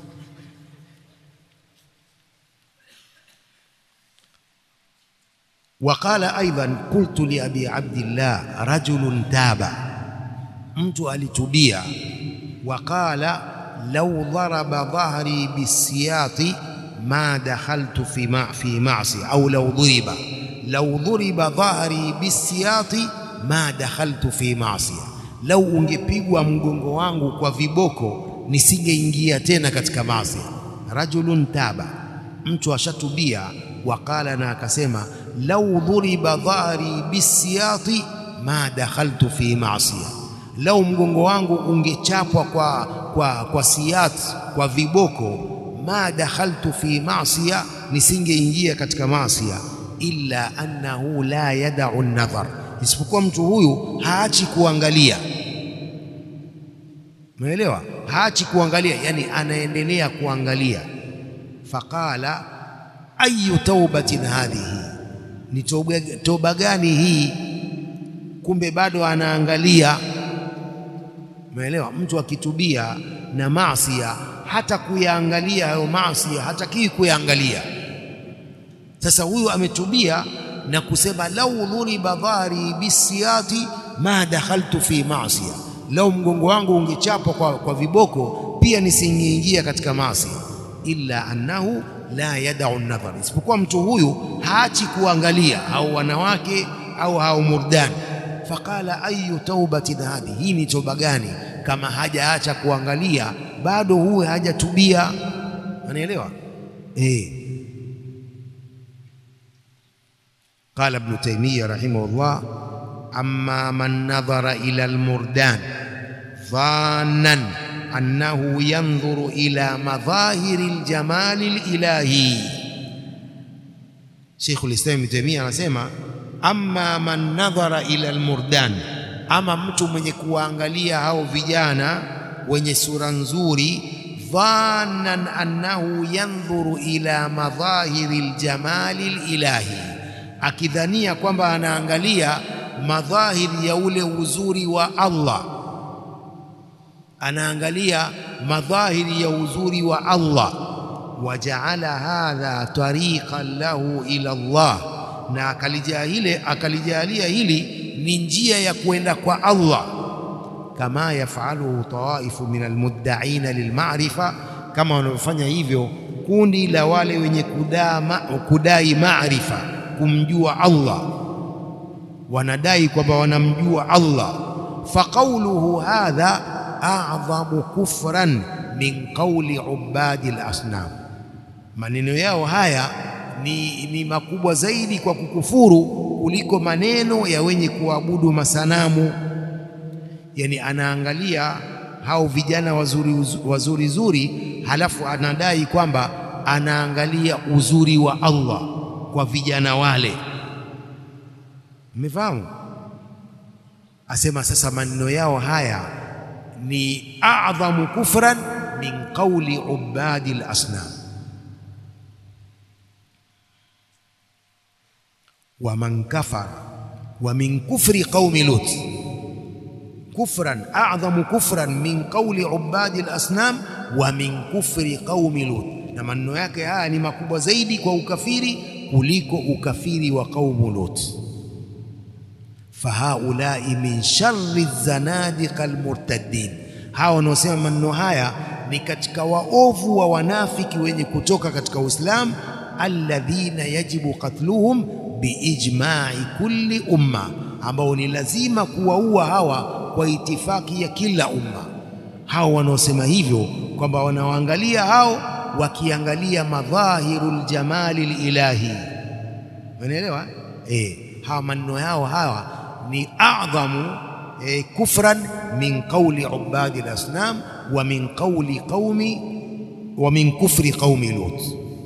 Waqala aidan qultu li abi abdillah rajulun taba, mtu alitubia. Waqala law daraba dhahri bisiyati ma dakhaltu fi ma fi ma'si au law duriba law duriba dhahri bisiyati ma dakhaltu fi ma'siya, lau ungepigwa mgongo wangu kwa viboko nisingeingia tena katika maasi. Rajulun taba, mtu ashatubia. Waqala, na akasema lau dhuriba dhahri bisiyati ma dakhaltu fi maasiya, lau mgongo wangu ungechapwa kwa, kwa, kwa siyat kwa viboko, ma dakhaltu fi maasiya, nisingeingia katika maasiya. Illa annahu la yadau nadhar, isipokuwa mtu huyu haachi kuangalia. Umeelewa? Haachi kuangalia, yani anaendelea kuangalia. Faqala ayu taubatin hadhihi ni toba, toba gani hii? Kumbe bado anaangalia. Umeelewa? Mtu akitubia na maasia, hata kuyaangalia hayo maasia hatakii kuyaangalia. Sasa huyu ametubia na kusema lau dhuriba dhari bisiyati ma dakhaltu fi maasia, lau mgongo wangu ungechapwa kwa, kwa viboko pia nisingeingia katika maasi. Illa annahu la yadau nadhar, isipokuwa mtu huyu haachi kuangalia au wanawake au hao murdani. Faqala ayu taubatin hadhi, hii ni toba gani kama hajaacha kuangalia bado huwe hajatubia? Anaelewa eh. Qala Ibn Taymiyyah rahimahullah, amma man nadhara ila almurdan dhannan annahu yanzuru ila madhahiri aljamali alilahi. Sheikhul Islam Ibn Taymiyyah anasema amma man nadhara ila almurdan, ama mtu mwenye kuwaangalia hao vijana wenye sura nzuri, dhannan annahu yanzuru ila madhahiri aljamali alilahi akidhania kwamba anaangalia madhahiri ya ule uzuri wa Allah, anaangalia madhahiri ya uzuri wa Allah. Wajaala hadha tariqan lahu ila Allah, na akalijalia akalijalia hili ni njia ya kwenda kwa Allah. Kama yafaluhu tawaifu min almuddaina lilmarifa, kama wanavyofanya hivyo kundi la wale wenye kudai maarifa kumjua Allah, wanadai kwamba wanamjua Allah. Faqauluhu hadha a'dhamu kufran min qawli ubadi al-asnam, maneno yao haya ni, ni makubwa zaidi kwa kukufuru kuliko maneno ya wenye kuabudu masanamu. Yani anaangalia hao vijana wazuri wazuri zuri, halafu anadai kwamba anaangalia uzuri wa Allah kwa vijana wale. Mmefahamu? Asema sasa maneno yao haya ni a'dhamu kufran min qawli ubadi al-asnam. wa man kafara wa min kufri qaumi Lut kufran a'dhamu kufran min qawli ubadi al-asnam wa min kufri qaumi Lut, na maneno yake haya ni makubwa zaidi kwa ukafiri kuliko ukafiri wa qaumu Lut. Fahaulai min sharri zanadiqa almurtaddin, hawa wanaosema maneno haya ni katika waovu wa wanafiki wenye kutoka katika Uislamu. Alladhina yajibu qatluhum biijma'i kulli umma, ambao ni lazima kuwaua hawa kwa itifaki ya kila umma. Hawa wanaosema hivyo kwamba wanaoangalia hao wakiangalia madhahirul jamali lilahi, unaelewa eh? Hawa maneno yao hawa ni a'dhamu eh, kufran min qawli ubadi al-asnam wa min qawli qaumi wa min kufri qaumi Lut.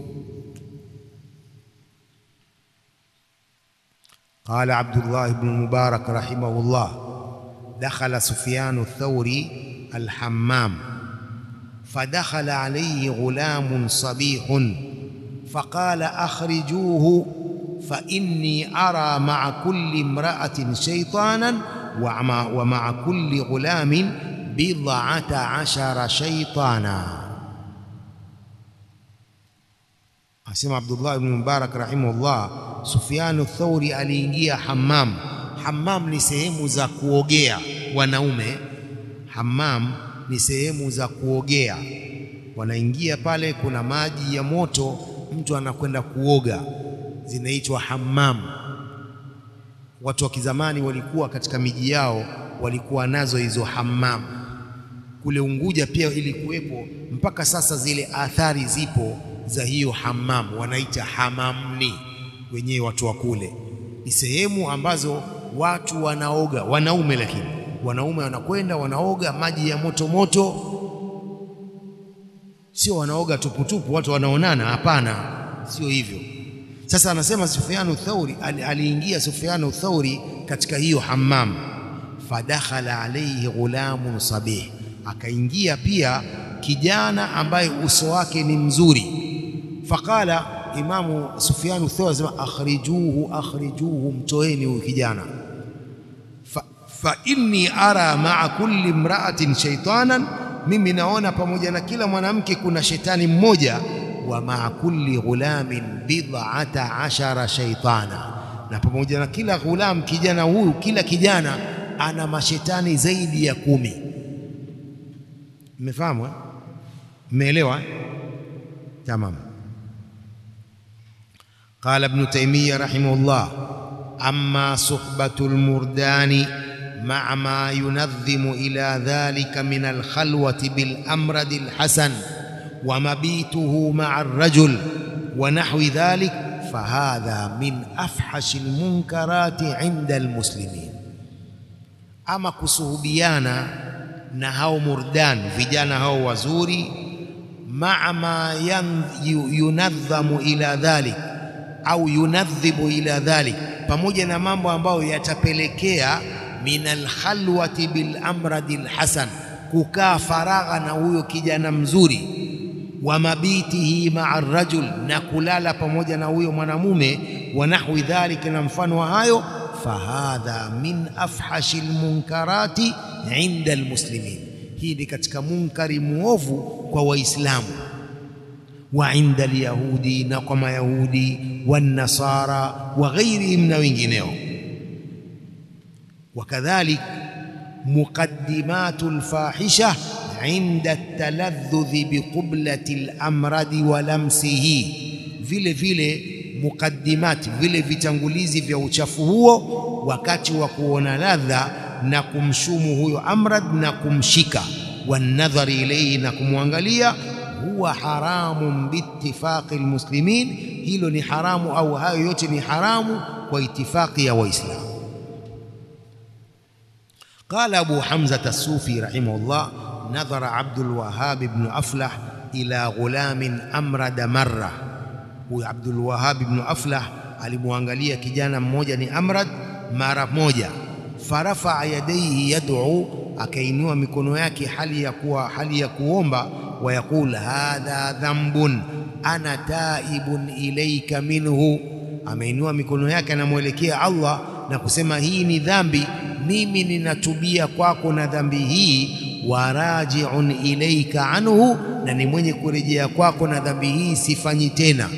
Qala Abdullah ibn Mubarak rahimahullah, dakhala Sufyan ath-Thawri al-hammam فدخل عليه غلام صبيح فقال أخرجوه فإني أرى مع كل امرأة شيطانا ومع, ومع كل غلام بضعة عشر شيطانا أسمع عبد الله بن مبارك رحمه الله سفيان الثوري aliingia hammam hammam ni sehemu za kuogea wanaume hammam ni sehemu za kuogea, wanaingia pale, kuna maji ya moto, mtu anakwenda kuoga, zinaitwa hammam. Watu wa kizamani walikuwa katika miji yao walikuwa nazo hizo hammam. Kule Unguja pia ilikuwepo, mpaka sasa zile athari zipo za hiyo hammam, wanaita hamamni wenyewe watu wa kule. Ni sehemu ambazo watu wanaoga, wanaume lakini wanaume wanakwenda wanaoga maji ya moto moto, sio wanaoga tuputupu watu wanaonana. Hapana, sio hivyo. Sasa anasema Sufyanu Thauri, aliingia Sufyanu Thauri katika hiyo hammam, fadakhala alayhi ghulamun sabih, akaingia pia kijana ambaye uso wake ni mzuri. Faqala Imamu Sufyanu Thauri anasema akhrijuhu, akhrijuhu, mtoeni huyu kijana fa inni ara maa kulli imra'atin shaytanan, mimi naona pamoja na kila mwanamke kuna shetani mmoja. Wa maa kulli ghulamin bid'ata ashara shaytana, na pamoja na kila ghulam kijana huyu, kila kijana ana mashetani zaidi ya kumi. Mmefahamu eh? Mmeelewa eh? Tamam. Qala Ibn Taymiyyah rahimahullah, amma suhbatul murdani ma'a ma yunadhimu ila dhalika min alkhalwati bil amradi alhasan wa mabituhu ma'a arrajul wa nahwi dhalik fahadha min afhashi almunkarati inda almuslimin, ama kusuhubiana na hao murdan, vijana hao wazuri, maa ma yunadhamu ila dhalik au yunadhibu ila dhalik, pamoja na mambo ambayo yatapelekea min alkhalwati bil amradi alhasan, kukaa faragha na huyo kijana mzuri wa mabitihi maa rajul, na kulala pamoja na huyo mwanamume, wa nahwi dhalika, na mfano wa hayo. Fahadha min afhashi lmunkarati inda almuslimin, hii ni katika munkari muovu kwa Waislamu, wa inda alyahudi, na kwa Mayahudi, wannasara wa ghairihim, na wengineo. Wakadhalik muqaddimatu lfahisha inda taladhudhi biqublati lamradi wa lamsihi, vile vile muqaddimati, vile vitangulizi vya uchafu huo wakati wa kuona ladha na kumshumu huyo amrad na kumshika, wanadhari ilayhi, na kumwangalia, huwa haramun biittifaqi almuslimin, hilo ni haramu au hayo yote ni haramu kwa itifaqi ya Waislamu. Qala Abu Hamza as-Sufi rahimahullah nadhara Abdul Wahhab ibn Aflah ila ghulamin amrada marra. Huyu Abdul Wahhab ibn Aflah alimwangalia kijana mmoja ni amrad mara moja. Farafaa yadaihi yad'u, akainua mikono yake hali ya kuwa hali ya kuomba. Wa yaqul hadha dhambun ana taibun ilaika minhu, ameinua mikono yake anamwelekea Allah na kusema hii ni dhambi, mimi ninatubia kwako na dhambi hii wa rajiun ilaika anhu, na ni mwenye kurejea kwako na dhambi hii sifanyi tena.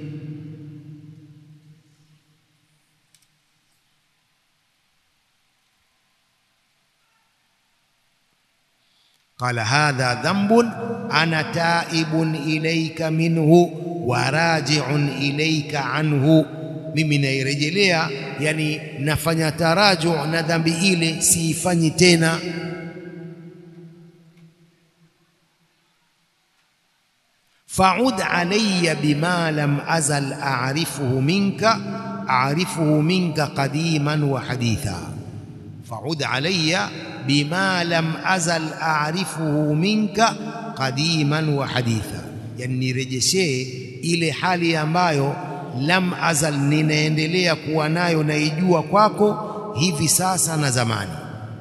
Qala hadha dhambun ana taibun ilaika minhu wa rajiun ilaika anhu, mimi nairejelea, yani nafanya taraju na dhambi ile siifanyi tena. Faud alayya bima lam azal a'rifuhu minka a'rifuhu minka qadiman wa haditha. Faud alayya bima lam azal a'rifuhu minka qadiman wa haditha, yani nirejeshee ile hali ambayo lam azal, ninaendelea kuwa nayo naijua kwako hivi sasa na zamani.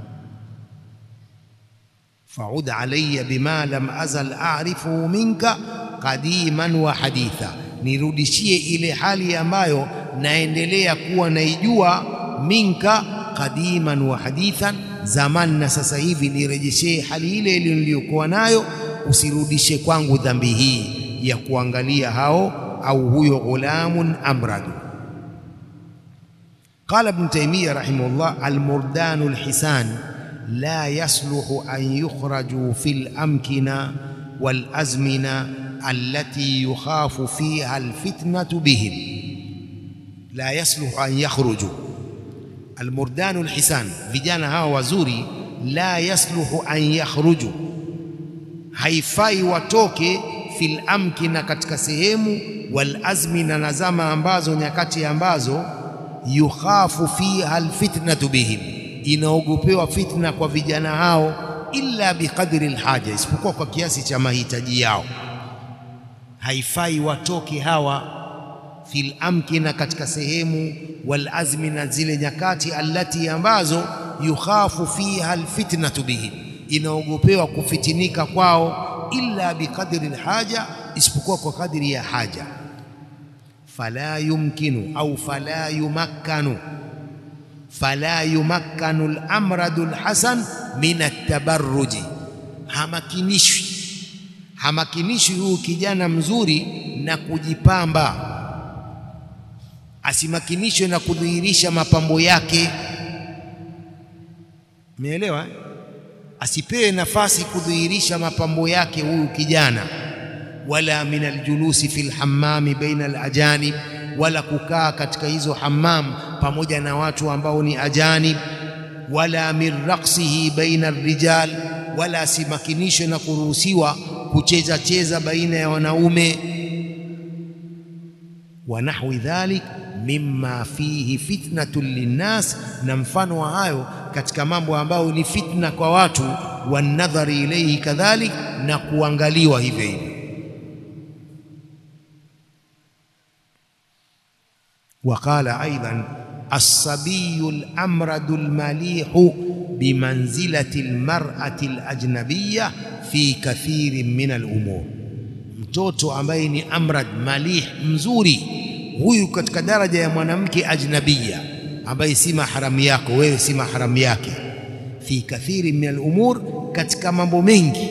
Faud alayya bima lam azal a'rifuhu minka qadiman wa haditha, nirudishie ile hali ambayo naendelea kuwa naijua minka qadiman wa hadithan, zamani na sasa hivi, nirejeshee hali ile ile niliyokuwa nayo, usirudishe kwangu dhambi hii ya kuangalia hao au huyo ghulamun amradu. Qala Ibn Taymiyyah rahimahullah, almurdanu alhisan la yasluhu an yukhraju fil amkina wal azmina allati yukhafu fiha alfitnatu bihim, la yasluhu an yakhruju. Almurdanu alhisan, vijana hawa wazuri, la yasluhu an yakhruju, haifai watoke fil amkina, katika sehemu wal azmina, na zama ambazo, nyakati ambazo yukhafu fiha alfitnatu bihim, inaogopewa fitna kwa vijana hao, illa biqadri alhaja, isipokuwa kwa kiasi cha mahitaji yao. Haifai watoke hawa fil amkina, katika sehemu wal azmina, zile nyakati allati ambazo yukhafu fiha alfitnatu bihim, inaogopewa kufitinika kwao, illa biqadri alhaja, isipokuwa kwa kadri ya haja fala yumkinu au fala yumakkanu fala yumakkanu al-amradu al-hasan min at-tabarruji, hamakinishwi hamakinishwi huyu kijana mzuri na kujipamba, asimakinishwe na kudhihirisha mapambo yake. Umeelewa? Asipewe nafasi kudhihirisha mapambo yake huyu kijana, wala min aljulusi fil hammami baina alajanib, wala kukaa katika hizo hammam pamoja na watu ambao ni ajanib, wala min raqsihi baina arrijal, wala asimakinishwe na kuruhusiwa kucheza cheza baina ya wanaume wa nahwi dhalik mimma fihi fitnatun linnas, na mfano wa hayo katika mambo ambayo ni fitna kwa watu, wanadhari ilayhi kadhalik, na kuangaliwa hivyo hivyo. Waqala aidan alsabiyu lamradu lmalihu bimanzilati lmarati alajnabiya fi kathirin min alumur mtoto ambaye ni amrad malih mzuri, huyu katika daraja ya mwanamke ajnabia, ambaye si maharamu yako wewe, si maharamu yake. Fi kathiri min alumur, katika mambo mengi.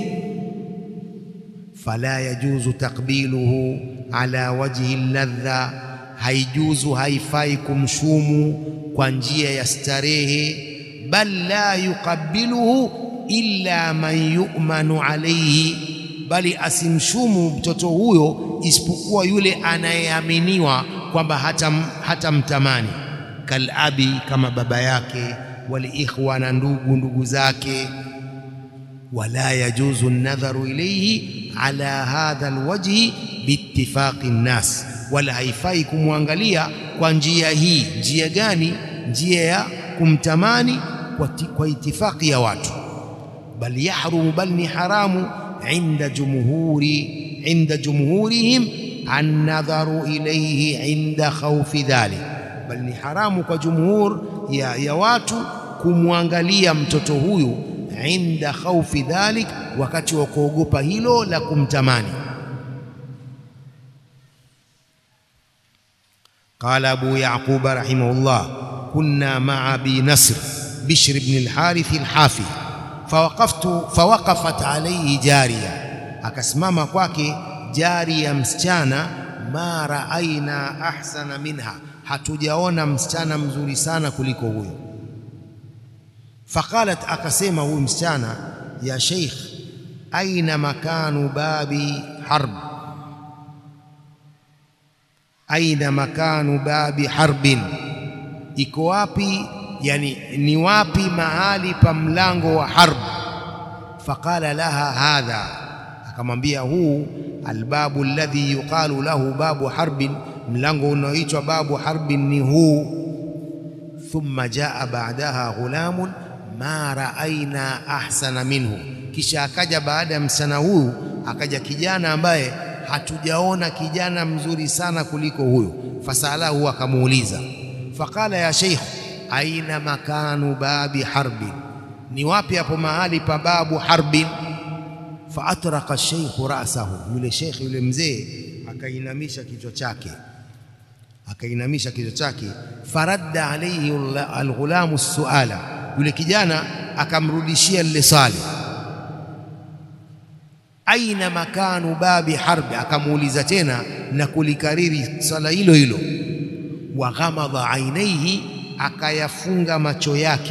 Fala yajuzu taqbiluhu ala wajhi ladha, haijuzu haifai kumshumu kwa njia ya starehe. Bal la yuqabbiluhu illa man yu'manu alayhi bali asimshumu mtoto huyo isipokuwa yule anayeaminiwa kwamba hatamtamani, hata kalabi, kama baba yake, waliikhwa, na ndugu ndugu zake. Wala yajuzu nadharu ilayhi ala hadha alwajhi biittifaqi nnas, wala haifai kumwangalia kwa njia hii. Njia gani? Njia ya kumtamani kwa, kwa itifaqi ya watu. Bal yahrumu, bal ni haramu inda jumhuri inda jumhurihim annadharu ilayhi inda khawfi dhalik, bal ni haramu kwa jumhur ya, ya watu kumwangalia mtoto huyu inda khawfi dhalik, wakati wa kuogopa hilo la kumtamani. Qala Abu Yaqub rahimahullah, kunna ma'a Abi Nasr Bishr ibn al-Harith al-Hafi fawaqaftu fawaqafat alayhi jariya, akasimama kwake jariya msichana. Ma raaina ahsana minha, hatujaona msichana mzuri sana kuliko huyo. Faqalat, akasema huyu msichana, ya sheikh, aina makanu babi harb, aina makanu babi harbin, iko wapi Yani, ni wapi mahali pa mlango wa harb? Faqala laha hadha, akamwambia huu albabu alladhi yuqalu lahu babu harbin, mlango unaoitwa babu harbin ni huu. Thumma jaa ba'daha ghulamun ma raaina ahsana minhu, kisha akaja baada ya msichana huyu akaja kijana ambaye hatujaona kijana mzuri sana kuliko huyu. Fasalahu, akamuuliza faqala ya sheikh aina makanu babi harbin, ni wapi hapo mahali pa babu harbin? Fa atraqa sheikhu rasahu, yule sheikh yule mzee akainamisha kichwa chake, akainamisha kichwa chake. Faradda alayhi alghulamu suala, yule kijana akamrudishia lile swali, aina makanu babi harbi, akamuuliza tena na kulikariri swala hilo hilo. Wa ghamadha ainaihi akayafunga macho yake.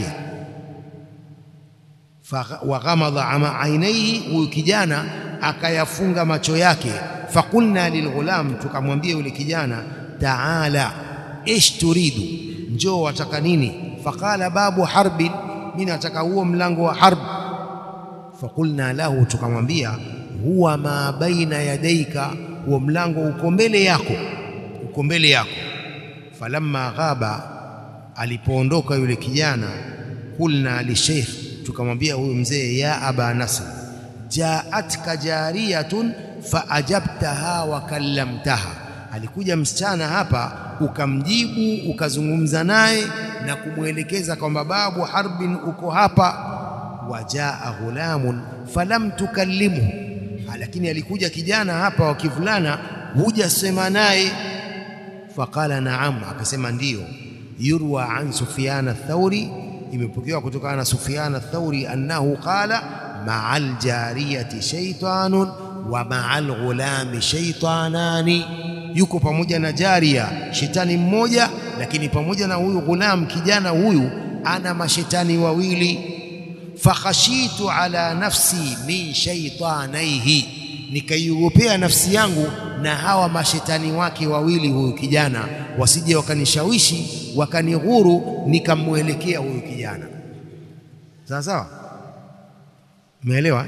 Wa ghamadha ainaihi, huyu kijana akayafunga macho yake. Faqulna lilghulam, tukamwambia yule kijana, taala ish turidu, njoo wataka nini? Faqala babu harbin, mimi nataka huo mlango wa harb. Faqulna lahu, tukamwambia huwa ma baina yadaika, huo mlango uko mbele yako, uko mbele yako. Falamma ghaba alipoondoka yule kijana, kulna lisheikh, tukamwambia huyu mzee, ya aba Nasr, jaatka jariyatun faajabtaha wa kallamtaha, alikuja msichana hapa ukamjibu ukazungumza naye na kumwelekeza kwamba babu harbin uko hapa. Wajaa ghulamun falam tukallimhu, lakini alikuja kijana hapa wa kivulana hujasema naye. Faqala naam, akasema ndiyo yurwa an Sufyan ath-Thauri, imepokewa kutokana na Sufyan ath-Thauri annahu qala maa aljariyati shaytanun wa maa alghulami shaytanani, yuko pamoja na jaria shetani mmoja, lakini pamoja na huyu ghulam kijana huyu ana mashetani wawili. fakhashitu ala nafsi min shaitanaihi, nikaiogopea nafsi yangu na hawa mashetani wake wawili, huyu kijana wasije wakanishawishi wakanighuru, nikamwelekea huyu kijana. Sawa sawa, umeelewa?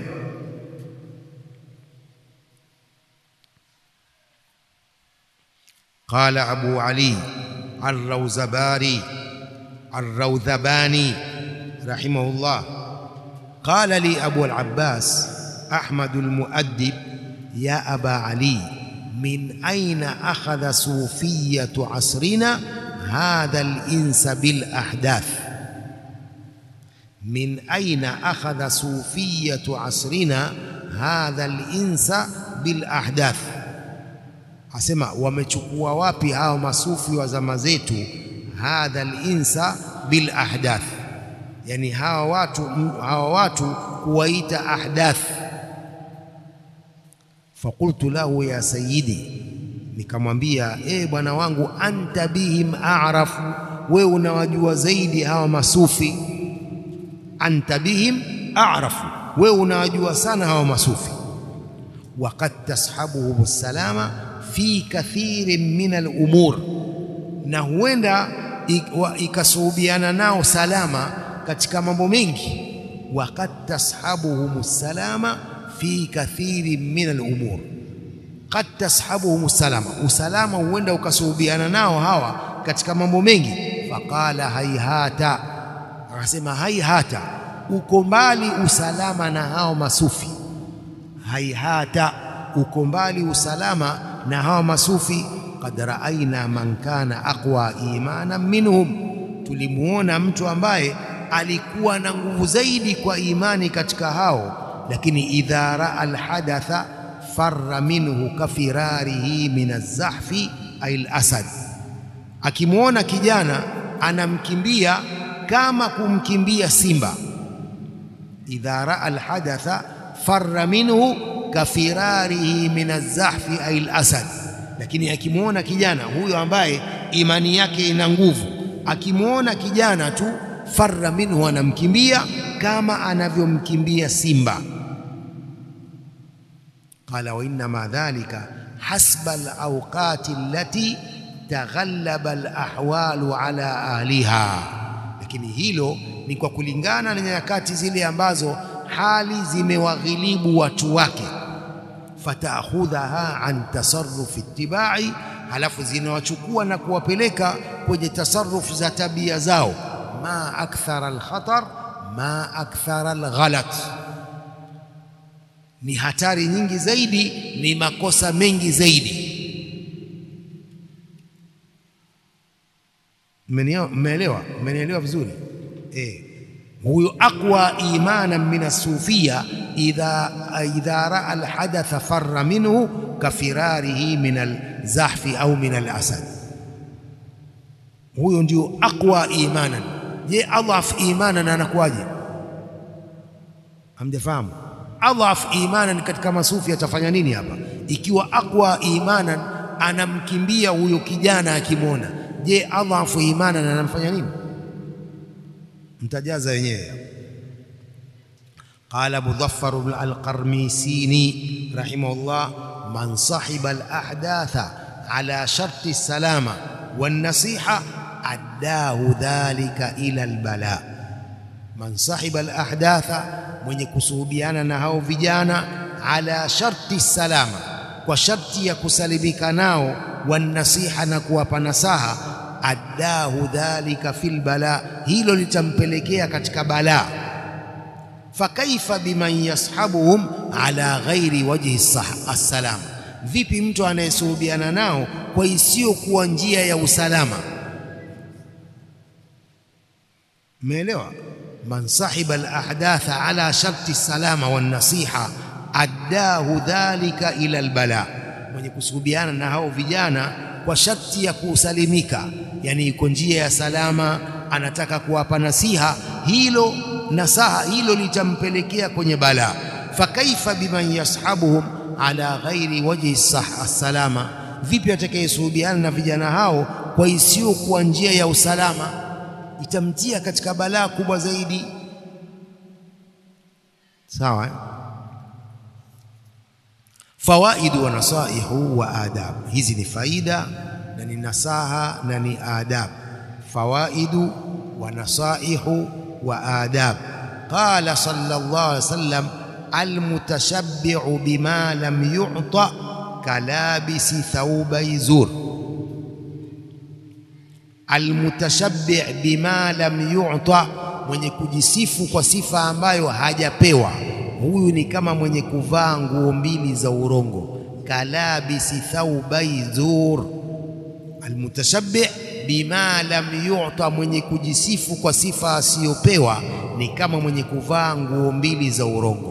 Qala Abu Ali Arrawzabari Arrawdhabani rahimahullah qala li Abu al-Abbas Ahmad al-Muaddib ya Aba Ali min aina akhadha sufiyatu asrina hadha al-insa bil ahdath min aina akhadha sufiyatu asrina hadha al-insa bil ahdath asema wamechukua wapi hao masufi wa zama zetu hadha al-insa bil ahdath yani hawa watu hawa watu kuwaita ahdath faqultu lahu ya sayyidi nikamwambia eh bwana wangu anta bihim a'rafu wewe unawajua zaidi hawa masufi anta bihim a'rafu wewe unawajua sana hawa masufi waqad tashabuhum salama fi kathirin min al-umur na huenda ikasuhubiana nao salama katika mambo mengi waqad tashabuhum salama fi kathirin min al-umur qad tashabuhum salama usalama huenda ukasuhubiana nao hawa katika mambo mengi faqala haihata akasema haihata uko mbali usalama na hao masufi haihata uko mbali usalama na hawa masufi qad raaina man kana aqwa imanan minhum tulimuona mtu ambaye alikuwa na nguvu zaidi kwa imani katika hao lakini idha raa alhadatha farra minhu kafirarihi min azahfi ay alasad akimwona kijana anamkimbia kama kumkimbia simba idha raa alhadatha farra minhu kafirarihi min azahfi ay alasad lakini akimwona kijana huyo ambaye imani yake ina nguvu akimwona kijana tu farra minhu anamkimbia kama anavyomkimbia simba qala wa innama dhalika hasba alawqati allati taghallaba alahwalu ala ahliha lakini hilo ni kwa kulingana na nyakati zile ambazo hali zimewaghilibu watu wake fataakhudhaha an tasarrufi ittibai halafu zinawachukua na kuwapeleka kwenye tasarruf za tabia zao ma akthara alkhatar ma akthara alghalat ni hatari nyingi zaidi ni makosa mengi zaidi mmeelewa mmenielewa vizuri eh huyo aqwa imanan min as-sufia idha idha raa al-hadatha farra minhu kafirarihi min al-zahfi au min al-asad huyo ndio aqwa imanan je adhaf imanan anakuwaje hamjafahamu adhaf imanan katika masufi atafanya nini hapa ikiwa aqwa imanan anamkimbia huyo kijana akimwona je adhafu imanan anamfanya nini mtajaza wenyewe قال مظفر القرميسيني رحمه الله من صحب الأحداث على شرط السلامة والنصيحة أداه ذلك إلى البلاء من صحب الأحداث من يكسوبيانا نهاو فيجانا على شرط السلامة وشرط يكسلبك ناو والنصيحة نكوى نساها addahu dhalika fil bala, hilo litampelekea katika balaa. Fakaifa biman yashabuhum ala ghairi wajhi assalam, vipi mtu anayesuhubiana nao kwa isiyokuwa njia ya usalama? Umeelewa? man sahiba alahdatha ala sharti salama wan nasiha addahu dhalika ila albala, mwenye kusuhubiana na hao vijana kwa sharti ya kusalimika, yani iko njia ya salama, anataka kuwapa nasiha, hilo nasaha hilo litampelekea kwenye balaa. Fakaifa biman yashabuhum ala ghairi wajhi salama, vipi atakayesuhubiana na vijana hao kwa isiyokuwa njia ya usalama, itamtia katika balaa kubwa zaidi. sawa eh? fawaidu wa nasaihu wa adab, hizi ni faida na ni nasaha na ni adab. Fawaidu wa nasaihu wa adab. Qala sallallahu alaihi wasallam, almutashabbi'u bima lam yu'ta kalabisi thawbai zur. Almutashabbi' bima lam yu'ta, mwenye kujisifu kwa sifa ambayo hajapewa huyu ni kama mwenye kuvaa nguo mbili za urongo. kalabisi thaubai zur, almutashabbi bima lam yu'ta, mwenye kujisifu kwa sifa asiyopewa ni kama mwenye kuvaa nguo mbili za urongo.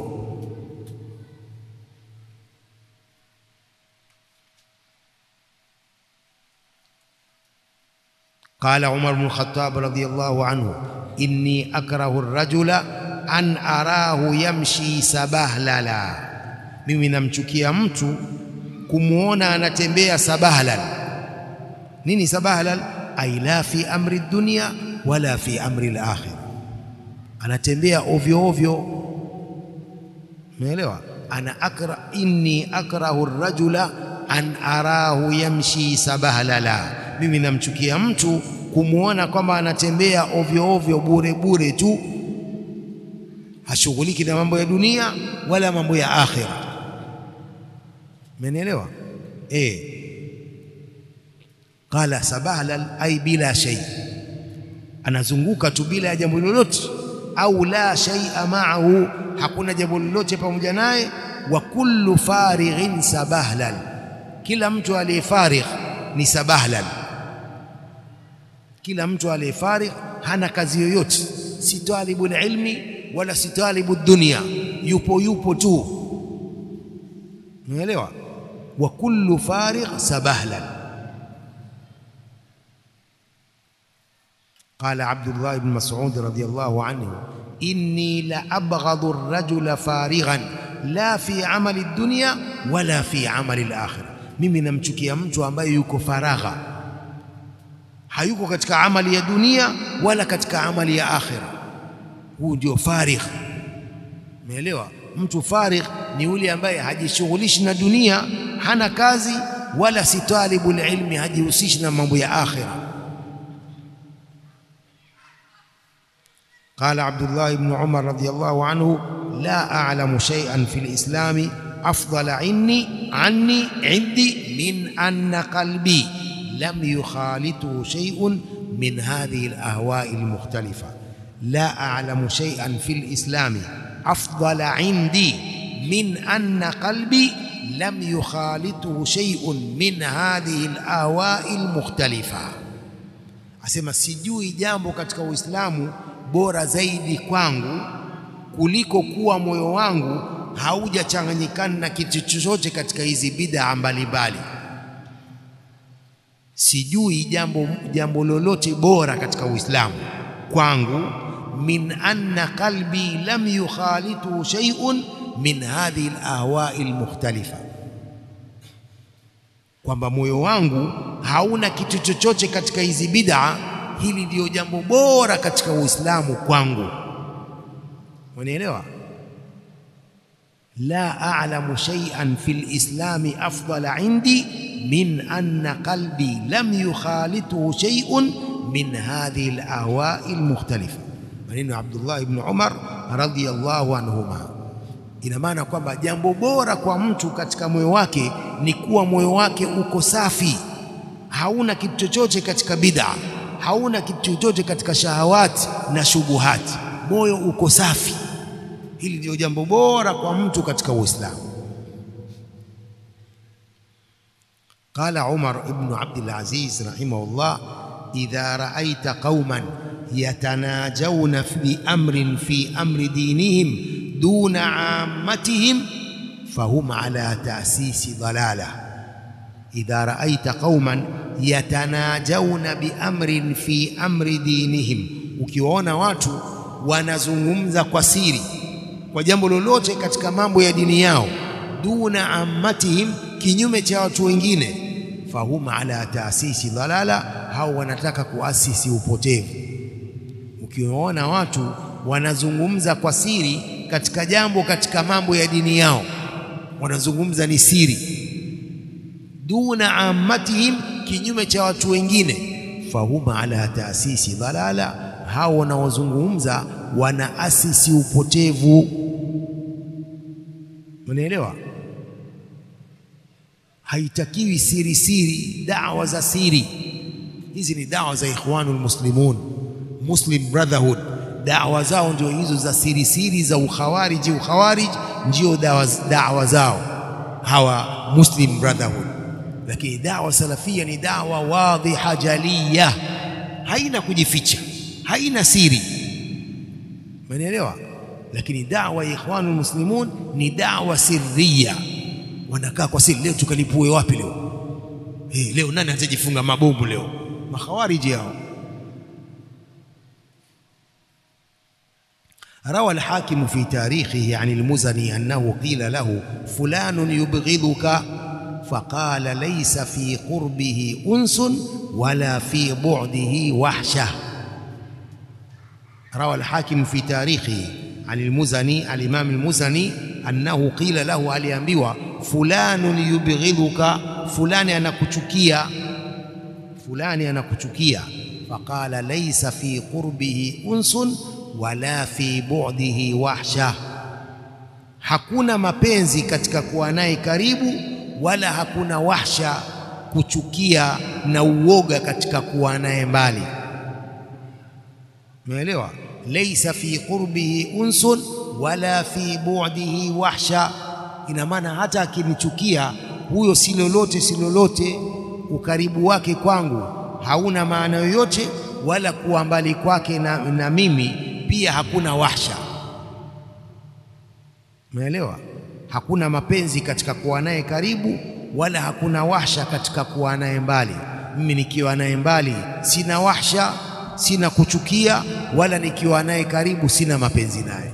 Qala Umar bnu Khattab radhiyallahu anhu, inni akrahu ar-rajula an arahu yamshi sabahlala, mimi namchukia mtu kumwona anatembea sabahlal. Nini sabahlal? Ai la fi amri dunya wala fi amri al-akhirah, anatembea ovyo ovyo. Umeelewa? ana akra inni akrahu ar-rajula an arahu yamshi sabahlala, mimi namchukia mtu kumwona kwamba anatembea ovyo ovyo bure bure tu hashughuliki na mambo ya dunia wala mambo ya akhira. Umenielewa? Eh, qala sabahlal ay bila shay, anazunguka tu bila ya jambo lolote, au la shay'a ma'ahu, hakuna jambo lolote pamoja naye. Wa kullu farighin sabahlal, kila mtu aliyefarigh ni sabahlal. Kila mtu aliyefarigh hana kazi yoyote, si talibul ilmi wala si talibu dunia, yupo yupo tu. Umeelewa? wa kullu farigh sabahlan. Qala Abdullah ibn Mas'ud radhiyallahu anhu, inni la abghadhu ar-rajula farighan la fi amali dunya wala fi amali al-akhirah, mimi namchukia mtu ambaye yuko faragha, hayuko katika amali ya dunia wala katika amali ya akhira huu ndio farigh. Umeelewa? Mtu farigh ni yule ambaye hajishughulishi na dunia, hana kazi, wala si talibul ilmi, hajihusishi na mambo ya akhira. Qala Abdullah ibn Umar radhiyallahu anhu, la a'lamu shay'an fi lislami afdala inni anni indi min anna qalbi lam yukhalituhu shay'un min hadhihi al-ahwa'i al-mukhtalifa la a'lamu shay'an fi lislami afdala indi min anna qalbi lam yukhalituhu shay'un min hadhihi alahwai almukhtalifa, asema sijui jambo katika Uislamu bora zaidi kwangu kuliko kuwa moyo wangu haujachanganyikana na kitu chochote katika hizi bid'a mbalimbali. Sijui jambo, jambo lolote bora katika Uislamu kwangu min anna qalbi lam yukhalituhu shay'un min hadhihi alahwai almukhtalifa, kwamba moyo wangu hauna kitu chochote katika hizi bid'a. Hili ndiyo jambo bora katika Uislamu kwangu. Unielewa? la a'lamu shay'an fi lislami afdala indi min anna qalbi lam yukhalituhu shay'un min hadhihi alahwai almukhtalifa. Maneno ya Abdullah ibn Umar radhiyallahu anhuma. Ina maana kwamba jambo bora kwa mtu katika moyo wake ni kuwa moyo wake uko safi, hauna kitu chochote katika bid'a, hauna kitu chochote katika shahawati na shubuhati, moyo uko safi. Hili ndio jambo bora kwa mtu katika Uislamu. Qala Umar ibn Abdul Aziz rahimahullah, idha ra'aita qauman yatanajawna fi amrin fi amri dinihim duna ammatihim fahum ala ta'sisi dalala. Idha ra'aita qauman yatanajawna bi amrin fi amri dinihim, ukiwaona watu wanazungumza kwa siri kwa jambo lolote katika mambo ya dini yao, duna ammatihim, kinyume cha watu wengine, fahum ala taasisi dhalala, hao wanataka kuasisi upotevu. Ukiwaona watu wanazungumza kwa siri katika jambo katika mambo ya dini yao, wanazungumza ni siri. Duna ammatihim, kinyume cha watu wengine. Fahum ala taasisi dhalala, hao wanaozungumza wanaasisi upotevu. Unaelewa? Haitakiwi siri siri, dawa za siri hizi ni dawa za Ikhwanul Muslimun, Muslim Brotherhood. Dawa zao ndio hizo za siri siri za ukhawariji. Ukhawarij ndio dawa, dawa zao hawa Muslim Brotherhood, lakini dawa salafia ni dawa wadhiha jaliya, haina kujificha, haina siri, umenielewa? Lakini dawa ya Ikhwanul Muslimun ni dawa sirriya, wanakaa kwa siri. Leo tukalipue wapi leo? Hey, leo nani atajifunga mabomu leo? Makhawariji hao. Rawa al-Hakim fi tarikhihi an al-Muzani annahu qila lahu fulanun yubghidhuka faqala laysa fi qurbihi unsun wala fi bu'dihi wahsha. Rawa al-Hakim fi tarikhihi an al-Muzani, al-Imam al-Muzani annahu qila lahu, aliambiwa fulanun yubghidhuka, fulani anakuchukia fulani anakuchukia. Faqala laysa fi qurbihi unsun wala fi bu'dihi wahsha, hakuna mapenzi katika kuwa naye karibu, wala hakuna wahsha, kuchukia na uoga katika kuwa naye mbali. Umeelewa? Laysa fi qurbihi unsun wala fi bu'dihi wahsha, ina maana hata akinichukia huyo si lolote, si lolote ukaribu wake kwangu hauna maana yoyote, wala kuwa mbali kwake na, na mimi pia hakuna wahsha. Umeelewa? Hakuna mapenzi katika kuwa naye karibu, wala hakuna wahsha katika kuwa naye mbali. Mimi nikiwa naye mbali sina wahsha, sina kuchukia, wala nikiwa naye karibu sina mapenzi naye.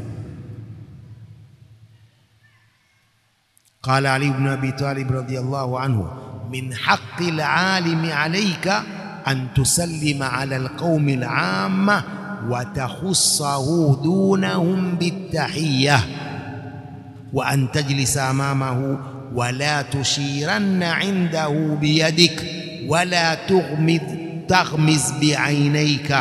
Qala Ali ibn Abi Talib radhiyallahu anhu min haqqi al-alimi alayka an tusallima ala al-qaumi al-amma wa takhussahu dunahum bit-tahiyya wa an tajlisa amamahu wa la tushiranna indahu biyadik wa la tughmid taghmiz bi'ainayka.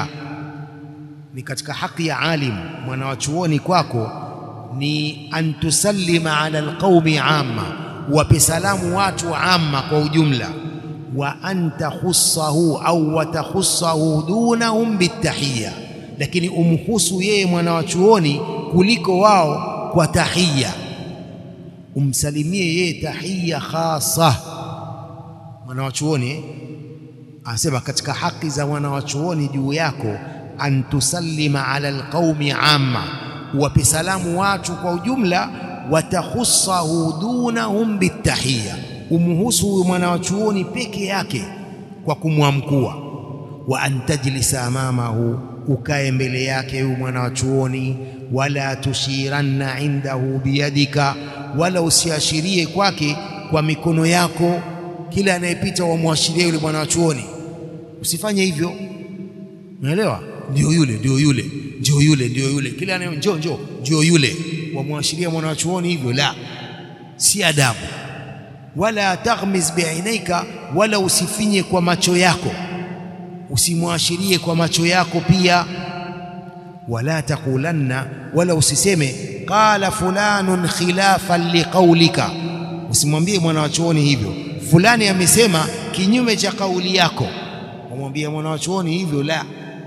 Ni katika haki ya alim mwana wa chuoni kwako ni an tusallima ala al-qaumi amma wape salamu watu amma kwa ujumla, wa anta khussahu au watakhussahu dunahum bitahiyya, lakini umhusu yeye mwana wa chuoni kuliko wao kwa tahiyya, umsalimie yeye tahiyya khasa. Mwana wa chuoni anasema katika haki za mwana wa chuoni juu yako, an tusallima ala alqaumi amma, wape salamu watu kwa ujumla watakhussahu dunahum bitahiyya, umhusu huyu mwana wa chuoni peke yake kwa kumwamkua. Wa an tajlisa amamahu, ukae mbele yake huyu mwana wa chuoni. Wala tushiranna indahu biyadika, wala usiashirie kwake kwa mikono yako. Kila anayepita wamwashirie yule mwana wa chuoni, usifanye hivyo. Unaelewa? Ndio yule, ndio yule, ndio yule, ndio yule, kila anaye njoo, njoo, ndio yule wamwashiria mwana wa chuoni hivyo, la, si adabu. Wala taghmiz biainaika, wala usifinye kwa macho yako, usimwashirie kwa macho yako pia. Wala taqulanna, wala usiseme qala fulanun khilafan liqaulika, usimwambie mwana wa chuoni hivyo, fulani amesema kinyume cha kauli yako, wamwambia mwana wa chuoni hivyo, la.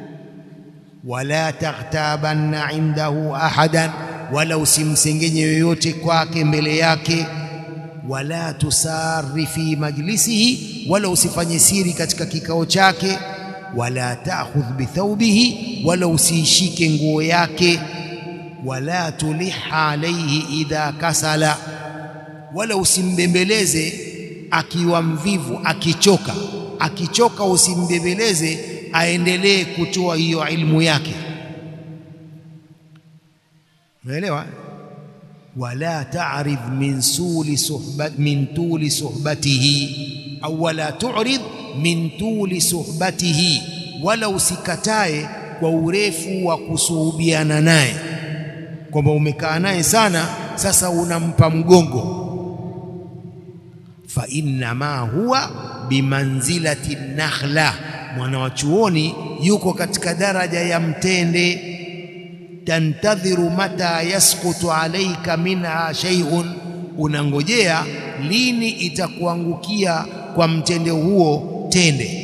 Wala taghtabanna indahu ahadan wala usimsengenye yoyote kwake mbele yake. Wala tusari fi majlisihi, wala usifanye siri katika kikao chake. Wala ta'khudh bithawbihi, wala usiishike nguo yake. Wala tuliha alayhi idha kasala, wala usimbembeleze akiwa mvivu, akichoka. Akichoka usimbembeleze aendelee kutoa hiyo ilmu yake. Unaelewa? wala ta'rid min suli suhbat min tuli suhbatihi au wala tu'rid min tuli suhbatihi, wala usikatae kwa urefu wa kusuhubiana naye. kwamba umekaa naye sana, sasa unampa mgongo. Fa innama huwa bimanzilati nakhla, mwana wa chuoni yuko katika daraja ya mtende. Tantadhiru mata yasqutu alaika minha shay'un, unangojea lini itakuangukia kwa mtende huo tende.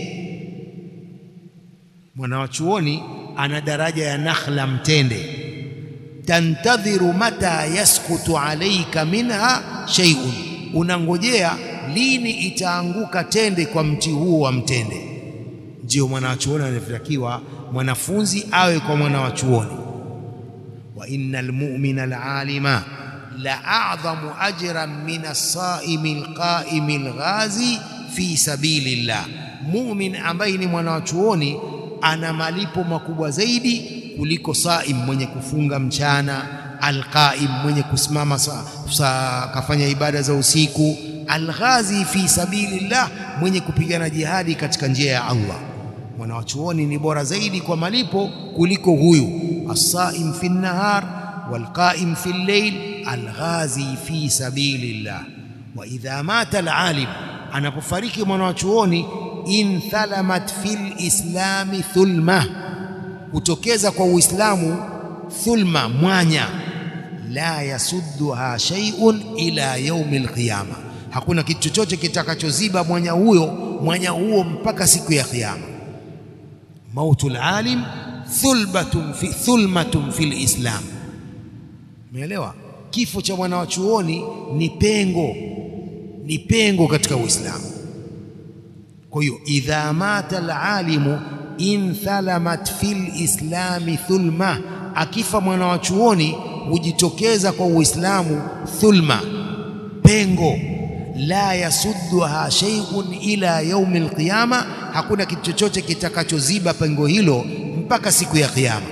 Mwana wa chuoni ana daraja ya nakhla, mtende. Tantadhiru mata yasqutu alaika minha shay'un, unangojea lini itaanguka tende kwa mti huo wa mtende. Ndio mwana wa chuoni anatakiwa mwanafunzi awe kwa mwana wa chuoni. wa innal mu'mina al-alima la a'dhamu ajran min as-saimi al-qaimi al-ghazi fi sabilillah, mumin ambaye ni mwana wa chuoni ana malipo makubwa zaidi kuliko saim, mwenye kufunga mchana, alqaim, mwenye kusimama sa, sa, kafanya ibada za usiku, alghazi fi sabilillah, mwenye kupigana jihadi katika njia ya Allah. Mwana wa chuoni ni bora zaidi kwa malipo kuliko huyu as-saim fi nahar walqaim fi llail alghazi fi sabilillah. Wa idha mata alalim, anapofariki mwana wa chuoni inthalamat fil islami thulma, hutokeza kwa Uislamu thulma, mwanya. La yasudduha shay'un ila yaumi alqiyama, hakuna kitu chochote kitakachoziba mwanya huyo mwanya huo mpaka siku ya Kiyama. Mautul alim thulbatun fi thulmatun fil islam, umeelewa? Kifo cha mwana wa chuoni ni pengo, ni pengo katika Uislamu. Kwa hiyo idha mata alalimu inthalamat fil islami thulma, akifa mwana wa chuoni hujitokeza kwa Uislamu thulma, pengo. La yasudduha shay'un ila yaumi alqiyama, hakuna kitu chochote kitakachoziba pengo hilo mpaka siku ya Kiyama.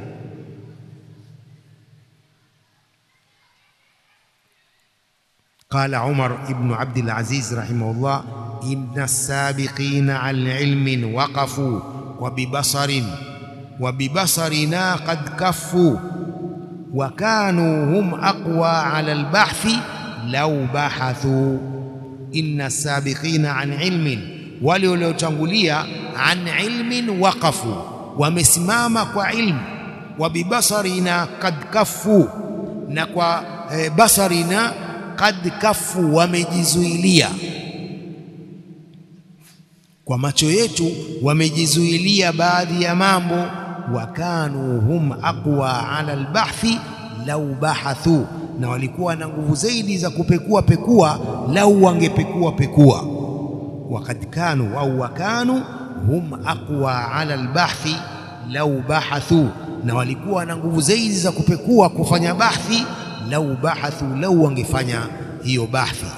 Qala Umar ibn Abdul Aziz rahimahullah inna as-sabiqina an ilmin waqafu wa bibasarin wa bibasarina qad kaffu wa kanu hum aqwa ala al-bahthi law bahathu. Inna as-sabiqina an ilmin, wale waliotangulia an ilmin waqafu, wamesimama kwa ilmu. Wa bibasarina qad kaffu, na kwa eh, basarina qad kaffu, wamejizuilia kwa macho yetu wamejizuilia baadhi ya mambo. wa kanu hum aqwa ala albahthi lau bahathu, na walikuwa na nguvu zaidi za kupekua pekua, lau wangepekua pekua. wakad kanu au wakanu hum aqwa ala albahthi lau bahathu, na walikuwa na nguvu zaidi za kupekua kufanya bahthi, lau bahathu, lau wangefanya hiyo bahthi.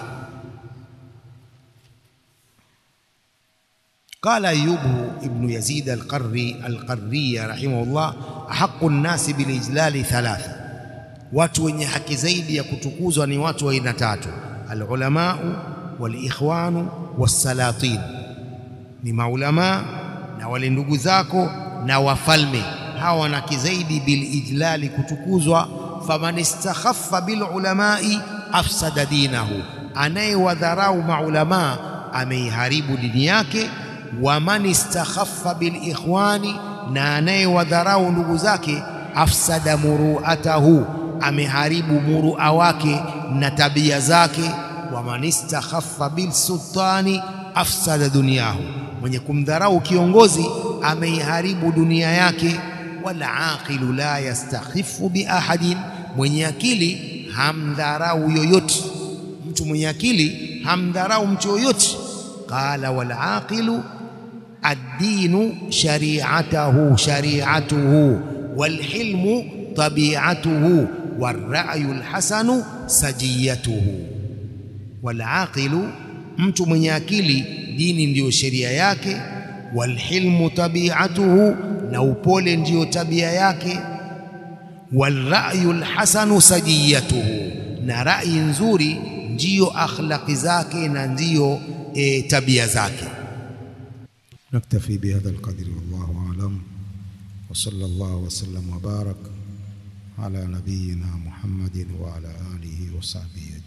Qala Ayubu ibnu Yazid alqarri alqarriya rahimahullah, ahaqu nnasi bilijlali thalatha, watu wenye haki zaidi ya kutukuzwa ni watu wa aina tatu: alulamau walikhwanu wassalatin, ni maulamaa na wale ndugu zako na wafalme. Hawa wana haki zaidi bilijlali, kutukuzwa. Faman istakhaffa bilulamai afsada dinahu, anayewadharau maulamaa ameiharibu dini yake wa man istakhaffa bil ikhwani, na anayewadharau ndugu zake, afsada muruatahu, ameharibu murua wake na tabia zake. Wa man istakhaffa bil sultani afsada dunyahu, mwenye kumdharau kiongozi ameiharibu dunia yake. Wal aqilu la yastakhifu bi ahadin, mwenye akili hamdharau yoyote. Mtu mwenye akili hamdharau mtu yoyote. Qala wal aqilu ad-dinu shari'atuhu shari'atuhu wal hilmu tabi'atuhu war ra'yu al hasanu sajiyatuhu. Wal aqilu, mtu mwenye akili, dini ndiyo sheria yake. Wal hilmu tabi'atuhu, na upole ndiyo tabia yake. Wal ra'yu al hasanu sajiyatuhu, na rai nzuri ndiyo akhlaqi zake na ndiyo E, tabia zake. Naktafi bihadha alqadri wallahu a'lam wa sallallahu wa sallam wa barak على نبينا محمد وعلى آله وصحبه